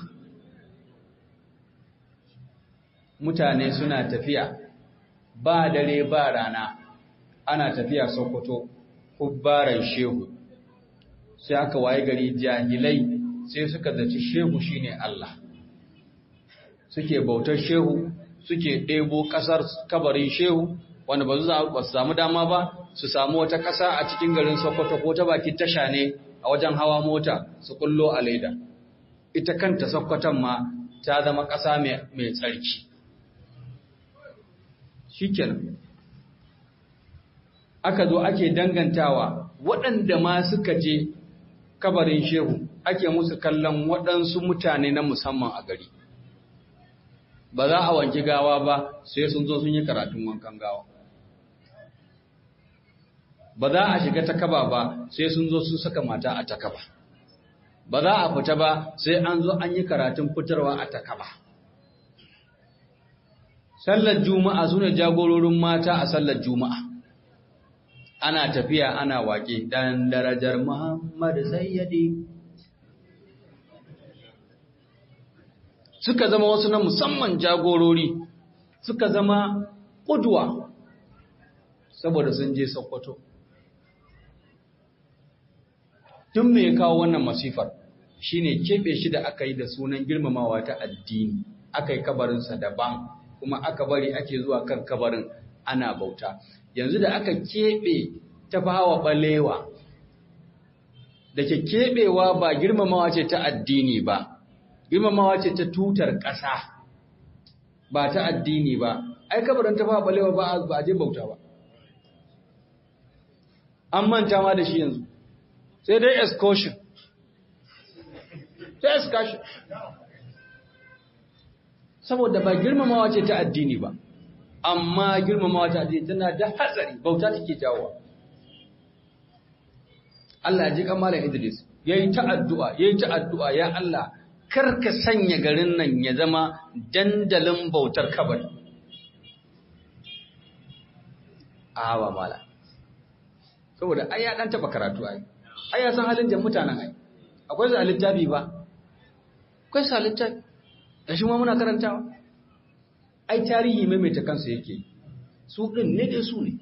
mutane suna tafiya ba dare ba rana ana tafiya sokoto kubbaran shehu sai aka waye gari jahilai sai suka zaci shehu shine Allah suke bautar shehu suke ɗebo ƙasar kabarin shehu wanda ba su samu dama ba su samu wata ƙasa a cikin garin Sokoto ko ta bakin tasha ne a wajen hawa mota su kullo a leda ita kanta Sokoton ma ta zama ƙasa mai tsarki shikenan aka zo ake dangantawa waɗanda ma suka je kabarin shehu ake musu kallon waɗansu mutane na musamman a gari ba za a wanki gawa ba sai sun zo sun yi karatun wankan gawa ba za a shiga takaba ba sai sun zo sun saka mata a takaba ba za a fita ba sai an zo an yi karatun fitarwa a takaba sallar juma'a sune jagororin mata a sallar juma'a ana tafiya ana waƙe dan darajar Muhammad Sayyidi suka zama wasu na musamman jagorori suka zama ƙudwa saboda sun je Sokoto tun me ya kawo wannan masifar shine keɓe shi da aka yi da sunan girmamawa ta addini aka yi kabarinsa daban kuma aka bari ake zuwa kan kabarin ana bauta yanzu da aka keɓe ta fawa ɓalewa da ke keɓewa ba girmamawa ce ta addini ba girmamawa ce ta tutar ƙasa ba ta addini ba ai kabarin ta fawa ɓalewa ba a je bauta ba an manta ma da shi yanzu sai dai excursion sai excursion saboda ba girmamawa ce ta addini ba amma girmamawa ta addini tana da hatsari bauta take jawowa Allah ya ji kamalan Idris yayi ta addu'a yayi ta addu'a ya Allah kar ka sanya garin nan ya zama dandalin bautar kabari awa mala saboda ai ya dan taba karatu ai ai ya san halin da mutanen ai akwai su littafi ba akwai su littafi da shi ma muna karantawa ai tarihi maimaita kansa yake su din ne dai su ne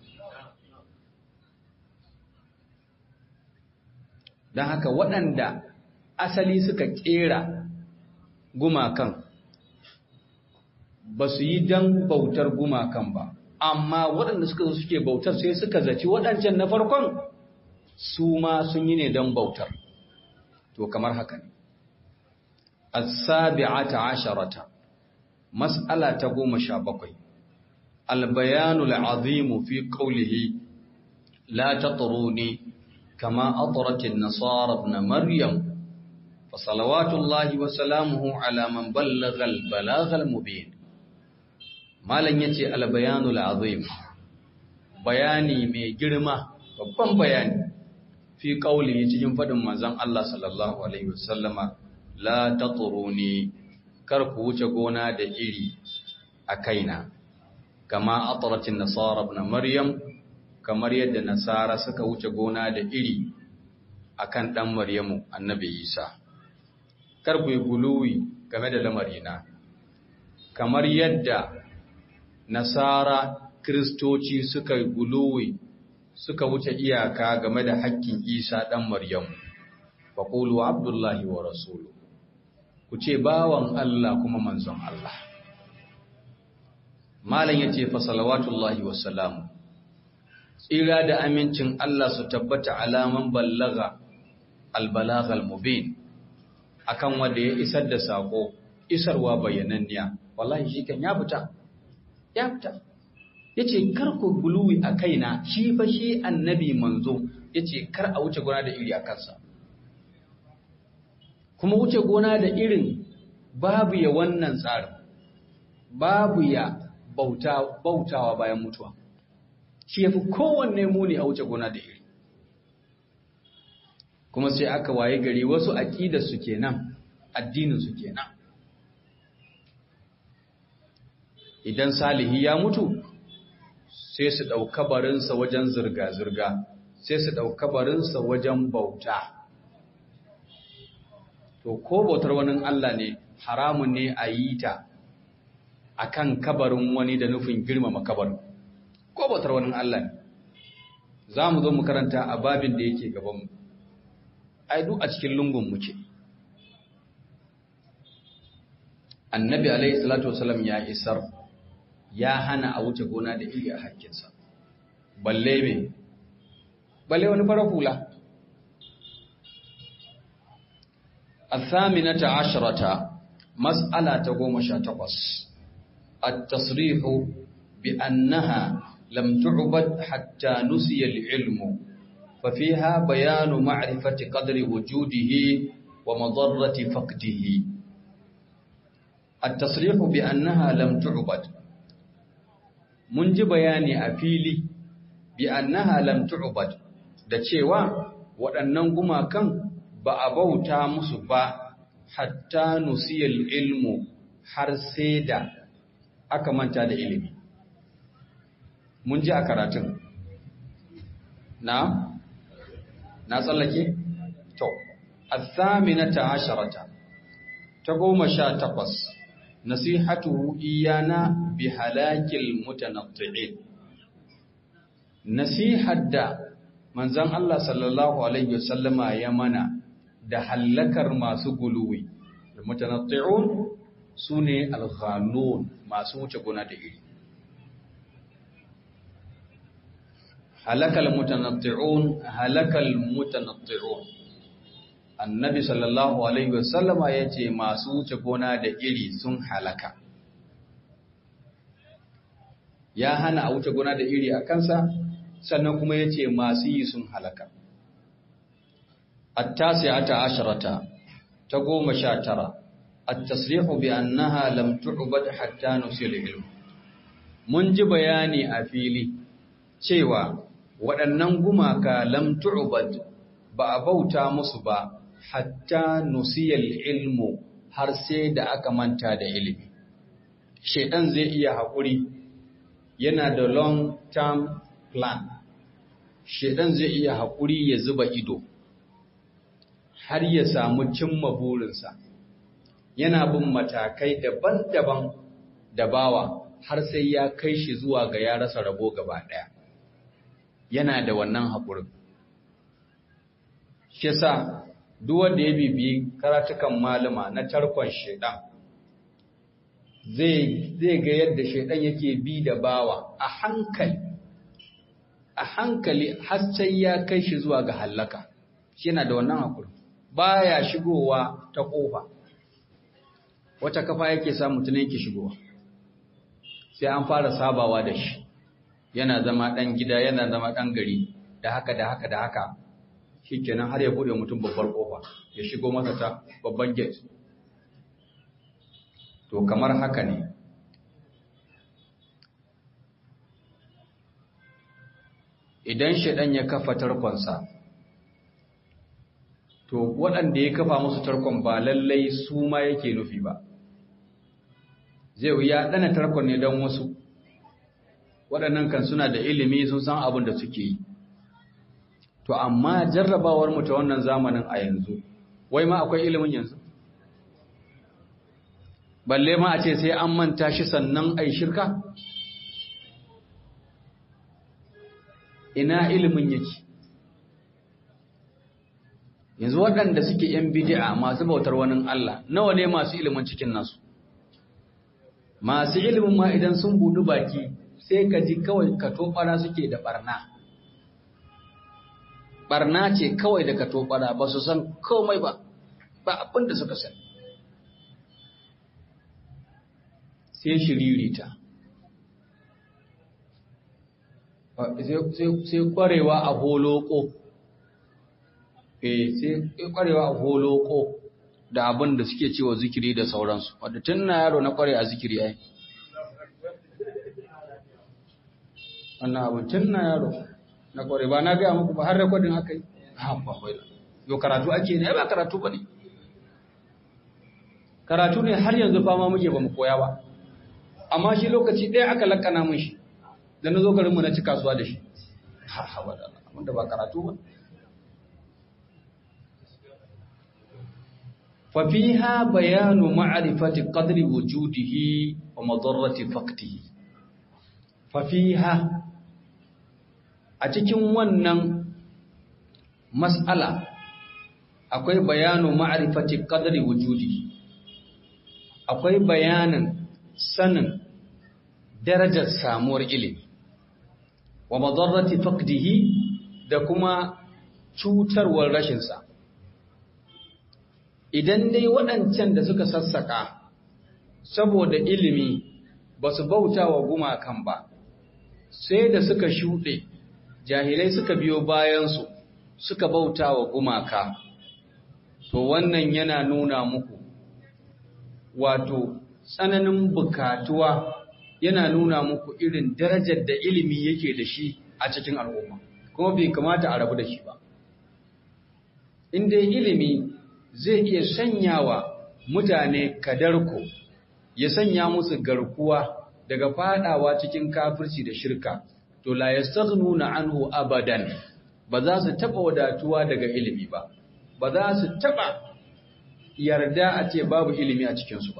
don haka waɗanda asali suka ƙera gumakan ba su yi don bautar gumakan ba amma waɗanda suka suke bautar sai suka zaci waɗancan na farkon su ma sun yi ne don bautar to kamar haka ne as-sabi'ata asharata mas'ala ta goma sha bakwai albayanu al'azimu fi qawlihi la tatruni kama atrat an-nasara ibn maryam fa salawatullahi wa salamuhu ala man ballagha al-balagha al-mubin malan yace albayanu al'azim bayani mai girma babban bayani fi kauli cikin faɗin manzon Allah sallallahu alaihi wasallama la tatruni kar ku wuce gona da iri a kaina kama atratin nasara ibn maryam kamar yadda nasara suka wuce gona da iri akan dan maryamu annabi isa kar ku yi guluwi game da lamarina kamar yadda nasara kristoci suka yi guluwi suka wuce iyaka game da hakkin isa dan maryamu faqulu abdullahi wa rasuluhu ku ce bawan Allah kuma manzon Allah malam yace fa salawatullahi wassalamu tsira da amincin Allah su tabbata alaman ballaga albalagh almubin akan wanda ya isar da sako isarwa bayananniya wallahi shi kan ya fita ya fita yace kar ku guluwi a kaina shi fa shi annabi manzo yace kar a wuce gona da iri a kansa kuma wuce gona da irin babu ya wannan tsarin babu ya bauta, bautawa bayan mutuwa shi ya fi kowanne muni a wuce gona da iri kuma sai aka waye gari wasu aƙidar su kenan addinin su kenan idan salihi ya mutu sai su ɗauka barinsa wajen zirga-zirga sai su ɗauka barinsa wajen bauta to ko bautar wani Allah ne haramun ne a yi ta a kan kabarin wani da nufin girmama kabarin ko bautar wani Allah ne za mu zo mu karanta a babin da yake gabanmu ai duk a cikin lungun muke annabi alaihi salatu wasalam ya isar ya hana a wuce gona da iri a hakkinsa balle me balle wani fara hula الثامنة عشرة مسألة تقوم شاتقص التصريح بأنها لم تعبد حتى نسي العلم ففيها بيان معرفة قدر وجوده ومضرة فقده التصريح بأنها لم تعبد منج بياني أفيلي بأنها لم تعبد da cewa waɗannan gumakan ba a bauta musu ba hatta nusiyal ilmu har sai da aka manta da ilimi mun ji a karatun na na tsallake to athaminata asharata ta goma sha takwas nasihatu iyana bi halakil mutanatti'in nasihar da manzon Allah sallallahu alaihi wasallama ya mana da hallakar masu guluwi mutanatti'un sune al-ghalun masu wuce gona da iri halakal mutanatti'un halakal mutanatti'un annabi sallallahu alaihi wasallama yace masu wuce gona da iri sun halaka ya hana a wuce gona da iri a kansa sannan kuma yace masu yi sun halaka التاسعة عشرة تقوم شاترة التصريح بأنها لم تعبد حتى نسي العلم mun ji bayani a fili cewa waɗannan gumaka lam tu'bad ba a bauta musu ba hatta nusiyal ilmu har sai da aka manta da ilimi shedan zai iya haƙuri yana da long term plan shedan zai iya haƙuri ya zuba ido har ya samu cimma burinsa yana bin matakai daban-daban da bawa har sai ya kai shi zuwa ga ya rasa rabo gaba ɗaya yana da wannan haƙurin shi sa duk wanda ya bibiyi karatukan malama na tarkon shaidan zai ga yadda shaidan yake bi da bawa a hankali a hankali har sai ya kai shi zuwa ga hallaka shi yana da wannan haƙurin baya shigowa ta ƙofa wata kafa yake sa mutum yake shigowa sai an fara sabawa da shi yana zama ɗan gida yana zama ɗan gari da haka da haka da haka shi kenan har ya buɗe mutum babbar ƙofa ya shigo masa ta babban gate to kamar haka ne idan shaɗan ya kafa tarkonsa to waɗanda ya kafa musu tarkon ba lallai su ma yake nufi ba zai ya ɗana tarkon ne don wasu waɗannan kan suna da ilimi sun san abin da suke yi to amma jarrabawar mu ta wannan zamanin a yanzu wai ma akwai ilimin yanzu balle ma a ce sai an manta shi sannan ai shirka ina ilimin yake yanzu waɗanda suke ‘yan bidi'a masu bautar wani Allah nawa ne masu ilimin cikin nasu masu ilimin ma idan sun budu baki sai ka ji kawai ka tobara suke da barna barna ce kawai da ka tobara ba su san komai ba ba abin da suka sani sai shiririta sai kwarewa a holoko eh sai kwarewa a holoko da abin da suke cewa zikiri da sauransu wadda tun na yaro na kware a zikiri ai wannan abin tun na yaro na kware ba na gaya muku ba har rekodin aka yi ha ba bai yo karatu ake ne ba karatu ba ne karatu ne har yanzu fama muke ba mu koya ba amma shi lokaci ɗaya aka lakana mun shi da na zo garinmu na ci kasuwa da shi ha ha ba da wanda ba karatu ba ففيها بيان معرفة قدر وجوده ومضرة فقده ففيها أتكن ونن مسألة akwai bayanu ma'rifati qadri wujudi akwai bayanin sanin darajar samuwar ilimi wa madarrati faqdihi da kuma cutarwar rashin sa idan dai waɗancan da suka sassaka saboda ilimi ba su bauta wa gumakan ba sai da suka shuɗe jahilai suka biyo bayansu suka bauta wa gumaka to wannan yana nuna muku wato tsananin bukatuwa yana nuna muku irin darajar da ilimi yake da shi a cikin al'umma kuma bai kamata a rabu da shi ba in dai ilimi zai iya sanyawa mutane kadarko ya sanya musu garkuwa daga fadawa cikin kafirci da shirka to la yastaghnuna anhu abadan ba za su taba wadatuwa daga ilimi ba ba za su taba yarda a ce babu ilimi a cikin su ba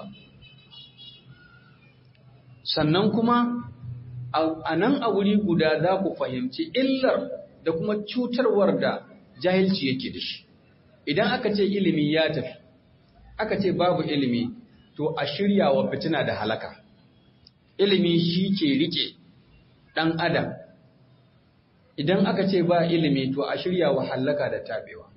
sannan kuma a nan a wuri guda za ku fahimci illar da kuma cutarwar da jahilci yake da shi idan aka ce ilimi ya tafi aka ce babu ilimi to a shirya wa fitina da halaka ilimi shi ke rike ɗan adam idan aka ce ba ilimi to a shirya wa halaka da tabewa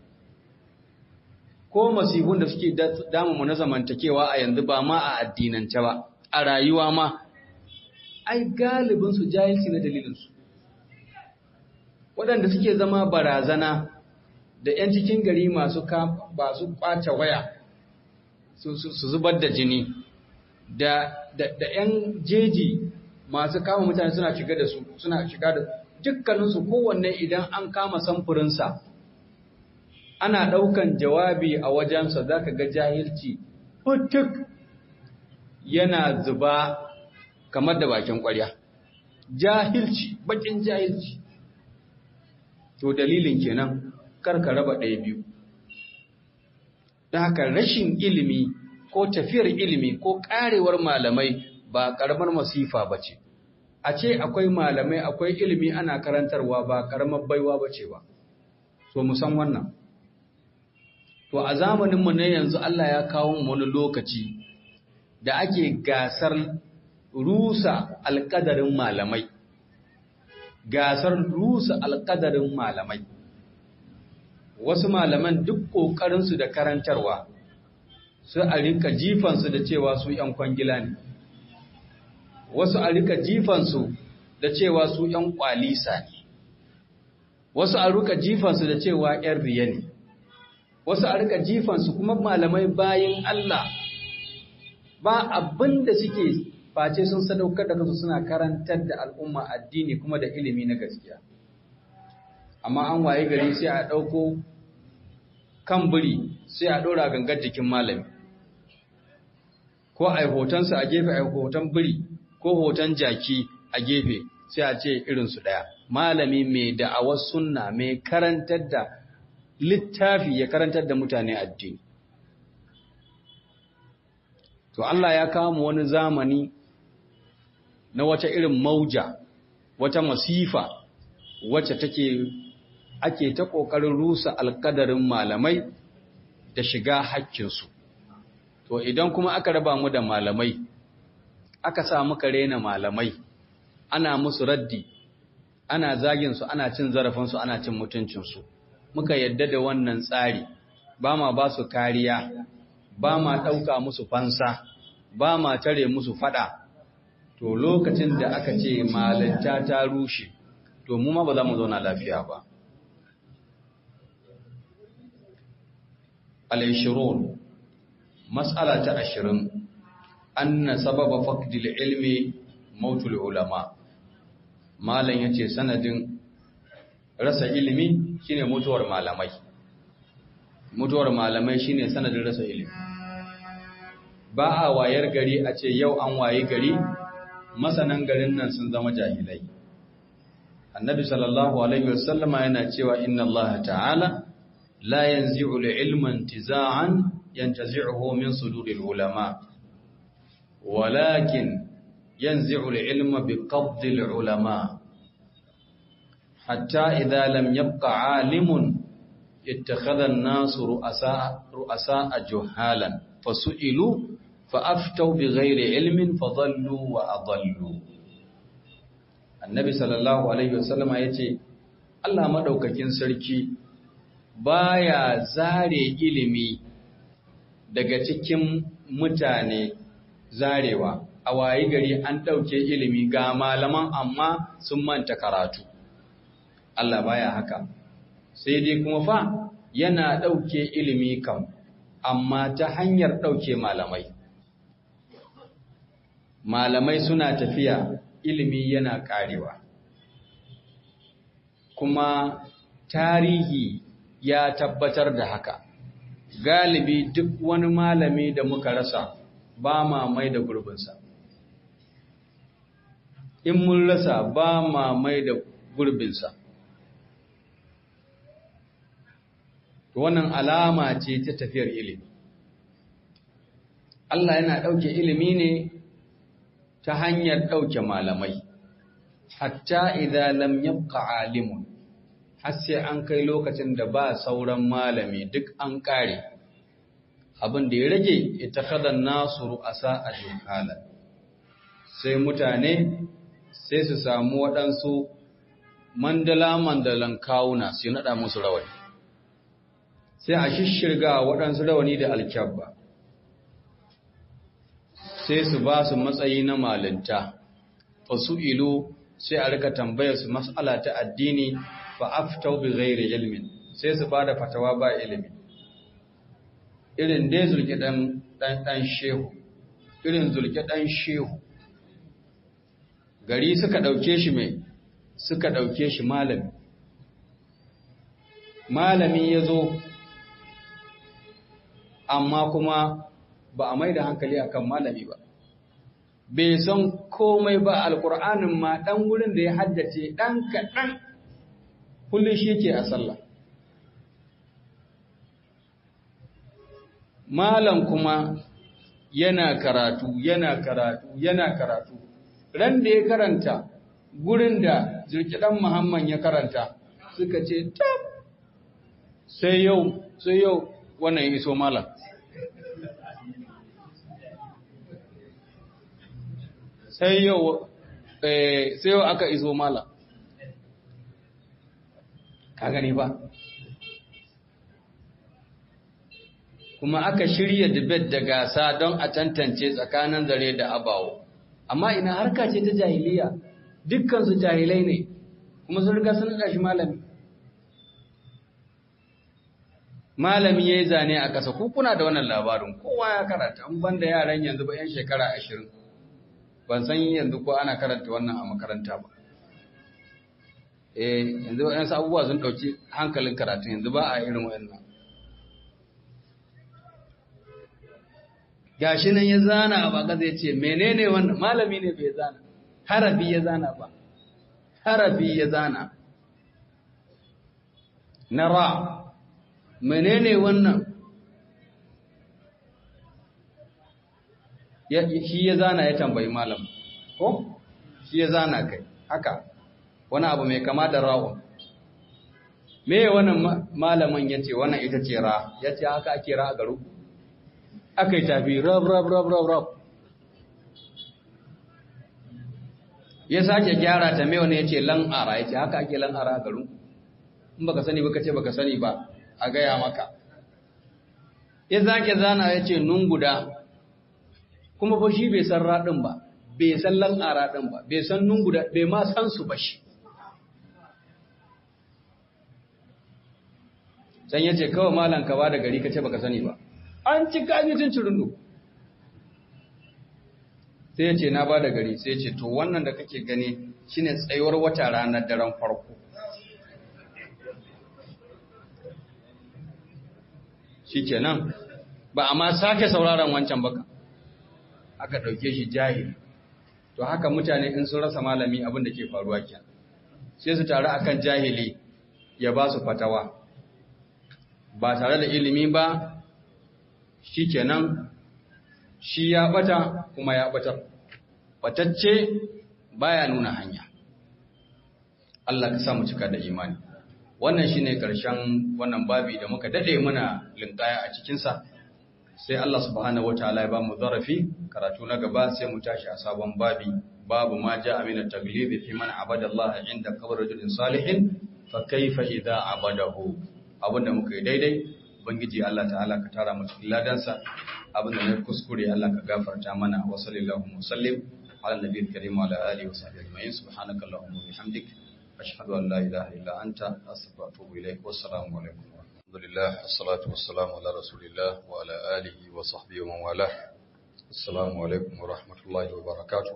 ko masifun da suke damu na zamantakewa a yanzu ba ma a addinance ba a rayuwa ma ai galibinsu jahilci na dalilinsu waɗanda suke zama barazana da 'yan cikin gari masu ba su kwace waya su zubar da jini da 'yan jeji masu kama mutane suna shiga da su suna shiga da dukkaninsu kowanne idan an kama samfurinsa ana ɗaukan jawabi a wajensa za ka ga jahilci putuk yana zuba kamar da bakin ƙwarya jahilci bakin jahilci to dalilin kenan karka raba ɗaya biyu. Da haka rashin ilimi ko tafiyar ilimi ko ƙarewar malamai ba ƙaramar masifa ba ce. A ce akwai malamai akwai ilimi ana karantarwa ba ƙaramar baiwa ba ce ba. So mu san wannan. To a zamaninmu na yanzu Allah ya kawo wani lokaci da ake gasar rusa alƙadarin malamai. Gasar rusa alƙadarin malamai. wasu malaman duk ƙoƙarinsu da karantarwa su a rika jifansu da cewa su ‘yan kwangila ne, wasu a rika jifansu da cewa su ‘yan ƙwalisa ne, wasu a rika jifansu da cewa ‘yan riya ne, wasu a rika jifansu kuma malamai bayan Allah ba abin da suke face sun sadaukar da kansu suna karantar da al'umma addini kuma da ilimi na gaskiya. amma an waye gari sai a ɗauko kan biri sai a ɗora gangar jikin malami ko a yi hotonsa a gefe a yi hoton biri ko hoton jaki a gefe sai a ce irinsu ɗaya malami mai da'awar sunna mai karantar da littafi ya karantar da mutane addini to Allah ya kawo wani zamani na wata irin mauja wata masifa wacce take ake ta ƙoƙarin rusa alƙadarin malamai da shiga haƙƙinsu to idan kuma aka raba mu da malamai aka sa muka rena malamai ana musu raddi ana zaginsu ana cin zarafinsu ana cin mutuncinsu muka yadda da wannan tsari ba ma ba su kariya ba ma ɗauka musu fansa ba ma tare musu fada to lokacin da aka ce malinta ta rushe to mu ma ba za mu zauna lafiya ba al-ishirun mas'ala ta ashirin anna sababa faqdil ilmi mautul ulama malan yace sanadin rasa ilimi shine mutuwar malamai mutuwar malamai shine sanadin rasa ilimi ba a wayar gari a ce yau an waye gari masanan garin nan sun zama jahilai annabi sallallahu alaihi wasallama yana cewa inna allaha ta'ala la yanzi'u al-ilma intiza'an yantazi'uhu min suduril ulama walakin yanzi'u al-ilma biqabdi al-ulama hatta idha lam yabqa 'alimun ittakhadha an-nasu ru'asa ru'asa juhalan fasu'ilu fa'aftau bi ghairi ilmin fadallu wa adallu annabi sallallahu alaihi wasallama yace Allah madaukakin sarki baya zare ilimi daga cikin mutane zarewa a wayi gari an dauke ilimi ga malaman amma sun manta karatu Allah baya haka sai dai kuma fa yana dauke ilimi kam amma ta hanyar dauke malamai malamai suna tafiya ilimi yana karewa kuma tarihi ya tabbatar da haka galibi duk wani malami da muka rasa ba ma mai da gurbinsa in mun rasa ba ma mai da gurbinsa wannan alama ce ta tafiyar ilimi Allah yana ɗauke ilimi ne ta hanyar ɗauke malamai, hatta idan lam yabqa alimun, har sai an kai lokacin da ba sauran malami duk an ƙare, abin da ya rage ita kadan nasu ru'asa a juhala. Sai mutane sai su samu waɗansu mandala-mandalan kawuna su naɗa musu rawani, sai a shishirga waɗansu rawani da alkyabba. sai su ba su matsayi na malinta fa su ilu sai a rika tambayar su mas'ala ta addini fa aftau bi ghairi ilmin sai su bada fatawa ba ilimi irin dai zulki dan dan dan shehu irin zulki dan shehu gari suka dauke shi mai suka dauke shi malami malami yazo amma kuma ba a mai da hankali akan malami ba bai san komai ba alkur'anin ma dan wurin da ya haddace dan kaɗan kullum shi ke a sallah malam kuma yana karatu yana karatu yana karatu ran da ya karanta gurin da jirkidan muhammad ya karanta suka ce tab sai yau sai yau wannan ya iso malam sai yau sai yau aka iso mala ka gani ba kuma aka shirya debate da gasa don a tantance tsakanin zare da abawo amma ina harka ce ta jahiliya dukkansu jahilai ne kuma sun riga sun shi malami malami ya yi zane a ƙasa kuna da wannan labarin kowa ya karata an banda yaran yanzu ba 'yan shekara ashirin ban san yanzu ko ana karanta wannan a makaranta ba eh yanzu waɗansu abubuwa sun ɗauki hankalin karatun yanzu ba a irin waɗannan gashi nan ya zana a baka zai ce menene wannan malami ne bai zana harafi ya zana ba harafi ya zana na ra menene wannan shi ya zana ya tambayi malam ko shi ya zana kai haka wani abu mai kama da rawun me wannan malamin ya ce wannan ita ce ra ya ce haka ake ra a garu aka yi tafi rab rab rab rab rab ya sake gyara ta mai wani ya ce lan'ara ya ce haka ake lan'ara a garu in baka sani baka ce baka sani ba a gaya maka ya sake zana ya ce nun guda kuma fa shi bai san raɗin ba bai san lan'ara ɗin ba bai san nun guda bai ma san su ba shi can ya ce kawai malam ka ba da gari ka ce baka sani ba an ci kajicin cirundu sai ya ce na ba da gari sai ya ce to wannan da kake gani shine tsayuwar wata ranar daren farko shi kenan ba a ma sake sauraron wancan baka aka ɗauke shi jahili to haka mutane in sun rasa malami abin da ke faruwa kenan sai su taru akan jahili ya ba su fatawa ba tare da ilimi ba shi kenan shi ya bata kuma ya batar batacce baya nuna hanya Allah ka sa mu cika da imani wannan shine karshen wannan babi da muka dade muna linkaya a cikin sa sai Allah subhanahu wataala ya ba mu zarafi karatu na gaba sai mu tashi a sabon babi babu ma ja'a min at-taglib fi man abada Allah inda qabr rajulin salihin fa kaifa idza abadahu abinda muka yi daidai ubangiji Allah ta'ala ka tara mu cikin ladansa abinda na kuskure Allah ka gafarta mana wa sallallahu wasallim ala nabiyil karim wa ala alihi wa sahbihi ajma'in subhanaka allahumma wa bihamdik ashhadu an la ilaha illa anta astaghfiruka wa atubu ilaik wa assalamu alaikum wa rahmatullah assalatu wassalamu ala rasulillah wa ala alihi wa sahbihi wa man wala assalamu alaikum wa rahmatullahi wa barakatuh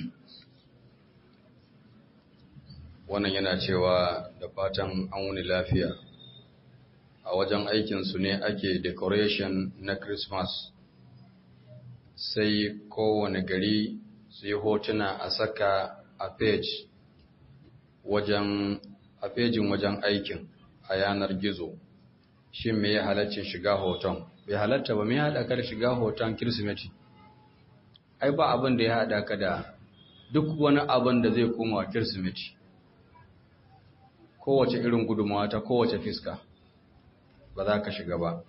wannan yana cewa da fatan an wuni lafiya a wajen aikinsu ne ake decoration na Christmas sai kowane gari su yi hotuna a saka a page wajen a pejin wajen aikin a yanar gizo shin me ya halaccin shiga hoton bai halatta ba me ya haɗa ka da shiga hoton kirsimeti ai ba abin da ya haɗa ka da duk wani abin da zai koma wa kirsimeti kowace irin gudunmawa ta kowace fiska ba za ka shiga ba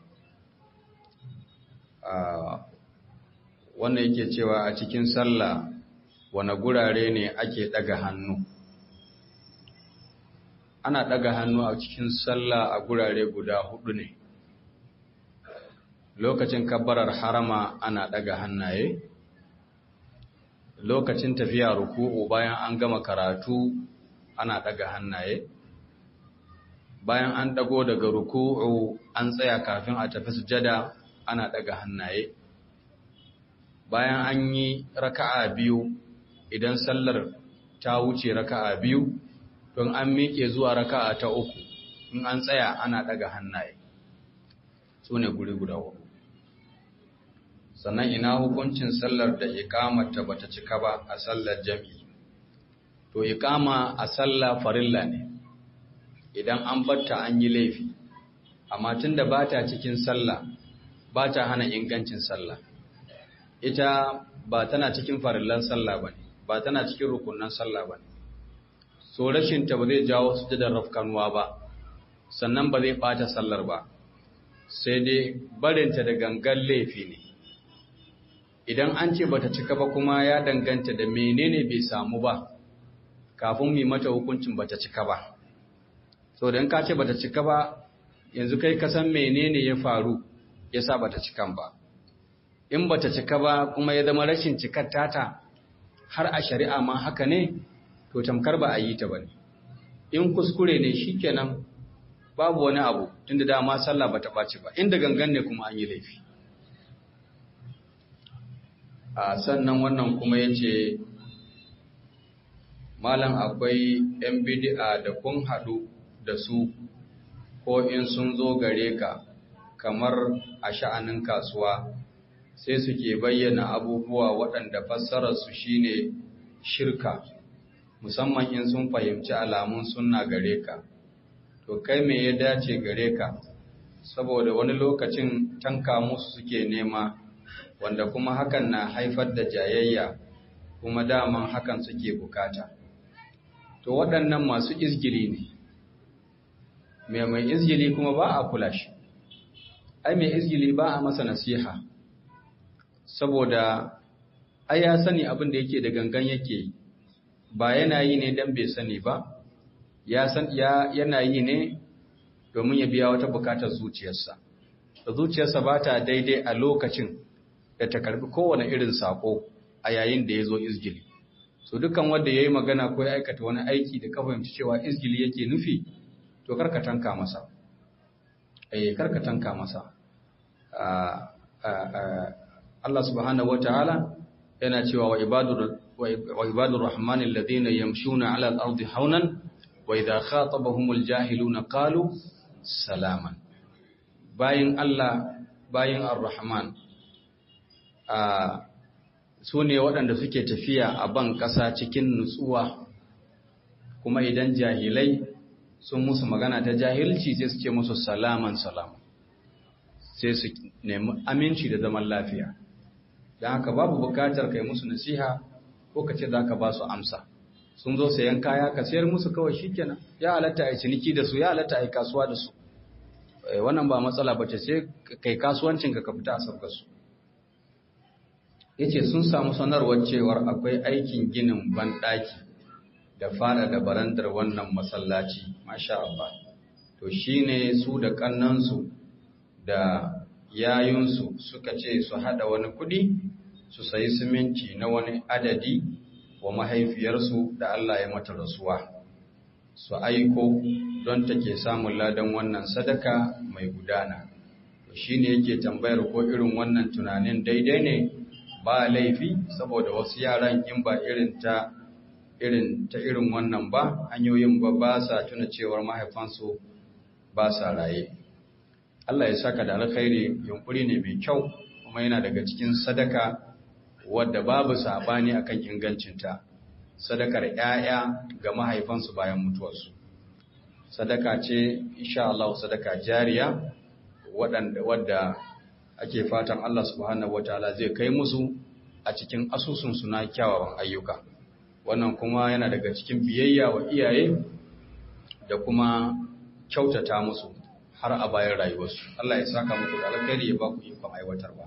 wannan yake cewa a cikin sallah wane gurare ne ake daga hannu ana daga hannu a cikin sallah a gurare guda hudu ne lokacin kabbarar harama ana daga hannaye lokacin tafiya ruku'u bayan an gama karatu ana daga hannaye bayan an dago daga ruku'u an tsaya kafin a tafi sujada ana daga hannaye bayan an yi raka'a biyu idan sallar ta wuce raka'a biyu don an miƙe zuwa raka'a ta uku in an tsaya ana daga hannaye su ne guri guda hudu sannan ina hukuncin sallar da ikamata bata cika ba a sallar jami'i to ikama a sallah farilla ne idan an batta an yi laifi amma tunda ba ta cikin sallah ba ta hana ingancin sallah ita ba tana cikin farillan sallah ba ne ba tana cikin rukunan sallah ba ne so rashinta ba zai jawo sujadar rafkanuwa ba sannan ba zai ɓata sallar ba sai dai barinta da gangan laifi ne idan an ce bata cika ba kuma ya danganta da menene bai samu ba kafin mu mata hukuncin bata cika ba so da in ka ce bata cika ba yanzu kai ka san menene ya faru yasa bata cikan ba in bata cika ba kuma ya zama rashin cikar tata har a shari'a ma haka ne to tamkar ba a yi ta bane in kuskure ne shikenan babu wani abu tunda dama sallah bata ɓaci ba inda gangan ne kuma an yi laifi a sannan wannan kuma yace malam akwai 'yan bidi'a da kun haɗu da su ko in sun zo gare ka kamar a sha'anin kasuwa sai suke bayyana abubuwa waɗanda fassararsu shine shirka musamman in sun fahimci alamun sunna gare ka to kai me ya dace gare ka saboda wani lokacin tanka musu suke nema wanda kuma hakan na haifar da jayayya kuma daman hakan suke bukata to waɗannan masu izgili ne mai mai izgili kuma ba a kula shi ai mai izgili ba a masa nasiha saboda ai ya sani abin da yake da gangan yake ba yana yi ne dan bai sani ba ya san ya yana yi ne domin ya biya wata bukatar zuciyarsa zuciyarsa ba ta daidai a lokacin da ta karbi kowane irin sako a yayin da ya zo izgili so dukan wanda ya yi magana ko ya aikata wani aiki da ka fahimci cewa izgili yake nufi to karka tanka masa eh karka tanka masa Allah subhanahu wataala yana cewa wa ibadur wa ibadur rahman alladhina yamshuna ala al-ardi haunan wa idha khatabahumul jahiluna qalu salaman bayin Allah bayin ar-rahman a su ne waɗanda suke tafiya a ban ƙasa cikin nutsuwa kuma idan jahilai sun musu magana ta jahilci sai su ce musu salaman salam sai su nemi aminci da zaman lafiya don haka babu bukatar kai musu nasiha ko ka ce za ka ba su amsa sun zo sayan kaya ka sayar musu kawai shikenan ya halatta a ciniki da su ya halatta a kasuwa da su wannan ba matsala ba ce sai kai kasuwancinka ka fita a sabgar su ya ce sun samu sanarwar cewar akwai aikin ginin banɗaki da fara da barandar wannan masallaci masha Allah to shine su da kannansu da yayunsu suka ce su hada wani kudi su sayi siminti na wani adadi wa mahaifiyarsu da Allah ya mata rasuwa su aiko don take samun ladan wannan sadaka mai gudana to shine yake tambayar ko irin wannan tunanin daidai ne ba laifi saboda wasu yaran in ba irin ta irin ta irin wannan ba hanyoyin ba ba sa tuna cewar mahaifansu ba sa raye Allah ya saka da alkhairi yunkuri ne mai kyau kuma yana daga cikin sadaka wadda babu sabani akan ingancinta sadakar 'ya'ya ga mahaifansu bayan mutuwarsu sadaka ce insha Allah sadaka jariya wadda ake fatan Allah subhanahu wataala zai kai musu a cikin asusunsu na kyawawan ayyuka wannan kuma yana daga cikin biyayya wa iyaye da kuma kyautata musu har a bayan rayuwarsu Allah ya saka muku da alkhairi ya ba ku ikon aiwatarwa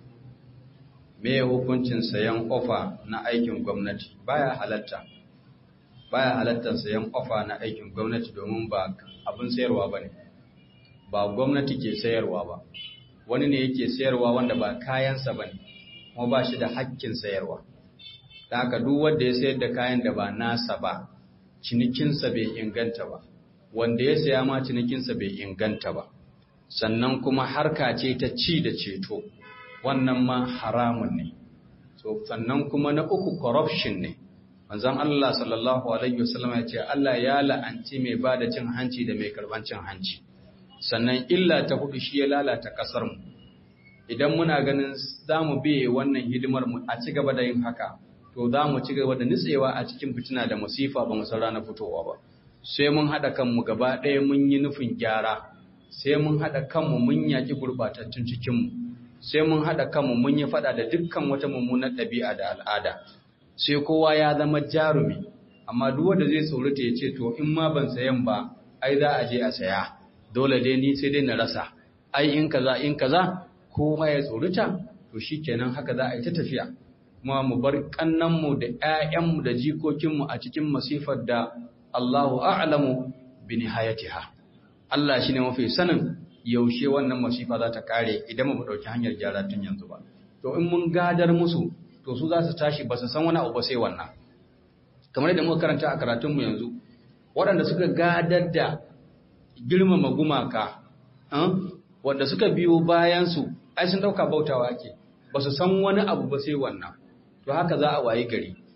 me hukuncin sayan ofa na aikin gwamnati baya halatta baya halatta sayan ofa na aikin gwamnati domin ba abin sayarwa bane ba gwamnati ke sayarwa ba wani ne yake sayarwa wanda ba kayansa bane kuma ba shi da hakkin sayarwa da haka duk wanda ya sayar da kayan da ba nasa ba cinikinsa bai inganta ba wanda ya saya ma cinikinsa bai inganta ba sannan kuma harka ce ta ci da ceto wannan ma haramun ne so sannan kuma na uku corruption ne manzon Allah sallallahu alaihi wasallam ya ce Allah ya la'anci mai bada cin hanci da mai karban cin hanci sannan illa ta hudu shi ya lalata kasar mu idan muna ganin za mu biye wannan hidimar mu a ci gaba da yin haka to za mu ci gaba da nutsewa a cikin fitina da musifa ba mu san ranar fitowa ba sai mun haɗa kanmu gaba ɗaya mun yi nufin gyara sai mun haɗa kanmu mun yaƙi gurɓatattun cikinmu sai mun haɗa kanmu mun yi faɗa da dukkan wata mummunar ɗabi'a da al'ada sai kowa ya zama jarumi amma duk wanda zai tsorata ya ce to in ma ban sayan ba ai za a je a saya dole dai ni sai dai na rasa ai in kaza in kaza kowa ya tsorata to shikenan haka za a yi ta tafiya kuma mu bar kannanmu da ƴaƴanmu da jikokinmu a cikin masifar da Allahu a'lamu bi nihayatiha Allah shine mafi sanin yaushe wannan masifa za ta kare idan mu dauki hanyar gyara tun yanzu ba to in mun gadar musu to su za su tashi ba su san wani abu ba sai wannan kamar yadda muka karanta a karatun mu yanzu waɗanda suka gadar da girmama gumaka wanda suka biyo bayan su ai sun dauka bautawa ake ba su san wani abu ba sai wannan to haka za a wayi gari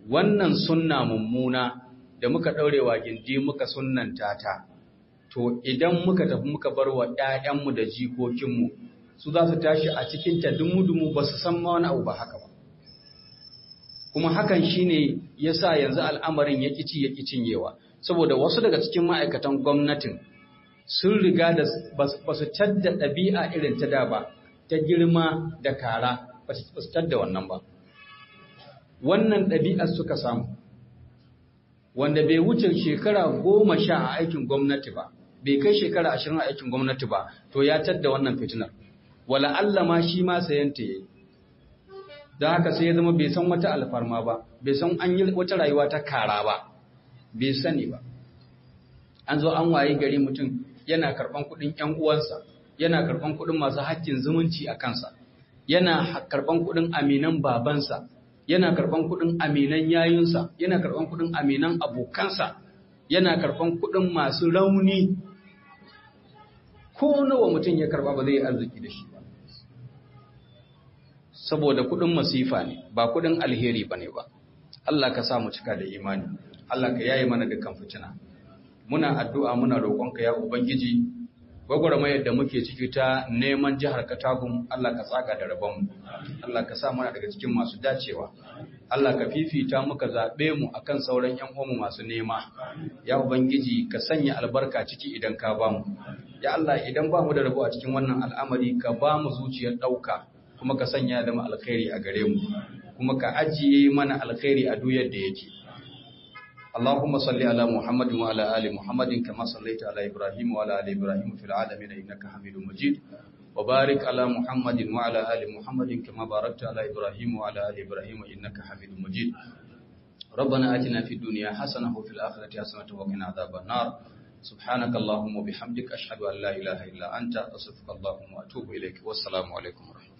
wannan sunna mummuna da muka ɗaurewa gindi muka sunnanta ta to idan muka tafi muka bar wa ‘ya'yanmu da jikokinmu su za su tashi a cikin ta dumu-dumu ba su san ma wani abu ba haka ba kuma hakan shine ya sa yanzu al'amarin ya ƙici ya cinyewa saboda wasu daga cikin ma'aikatan gwamnatin sun riga da ba su tadda ɗabi'a irin ta da ba ta girma da kara ba su tadda wannan ba wannan ɗabi'ar suka samu wanda bai wuce shekara goma sha a aikin gwamnati ba bai kai shekara ashirin a aikin gwamnati ba to ya tadda wannan fitinar wala Allah ma shi ma sayanta yayi don haka sai ya zama bai san wata alfarma ba bai san an yi wata rayuwa ta kara ba bai sani ba an zo an waye gari mutum yana karban kuɗin ƴan uwansa yana karban kuɗin masu haƙƙin zumunci a kansa yana karban kuɗin aminan babansa yana karban kuɗin aminan yayinsa yana karban kuɗin aminan abokansa yana karban kuɗin masu rauni ko nawa mutum ya karba ba zai yi arziki da shi ba saboda kuɗin masifa ne ba kuɗin alheri ba ne ba Allah ka sa mu cika da imani Allah ka yaye mana dukkan fitina muna addu'a muna roƙonka ya ubangiji gwagwarmayar da muke ciki ta neman jihar Katagun Allah ka tsaga da rabonmu Allah ka sa mana daga cikin masu dacewa Allah ka fifita muka zaɓe mu akan sauran ƴan uwanmu masu nema ya ubangiji ka sanya albarka ciki idan ka ba mu ya Allah idan ba mu da rabo a cikin wannan al'amari ka ba mu zuciyar ɗauka kuma ka sanya da mu alkhairi a gare mu kuma ka ajiye mana alkhairi a duk yadda yake اللهم صل على محمد وعلى آل محمد كما صليت على إبراهيم وعلى آل إبراهيم في العالمين إنك حميد مجيد وبارك على محمد وعلى آل محمد كما باركت على إبراهيم وعلى آل إبراهيم إنك حميد مجيد ربنا آتنا في الدنيا حسنة وفي الآخرة حسنة وقنا عذاب النار سبحانك اللهم وبحمدك أشهد أن لا إله إلا أنت أستغفرك اللهم وأتوب إليك والسلام عليكم ورحمة الله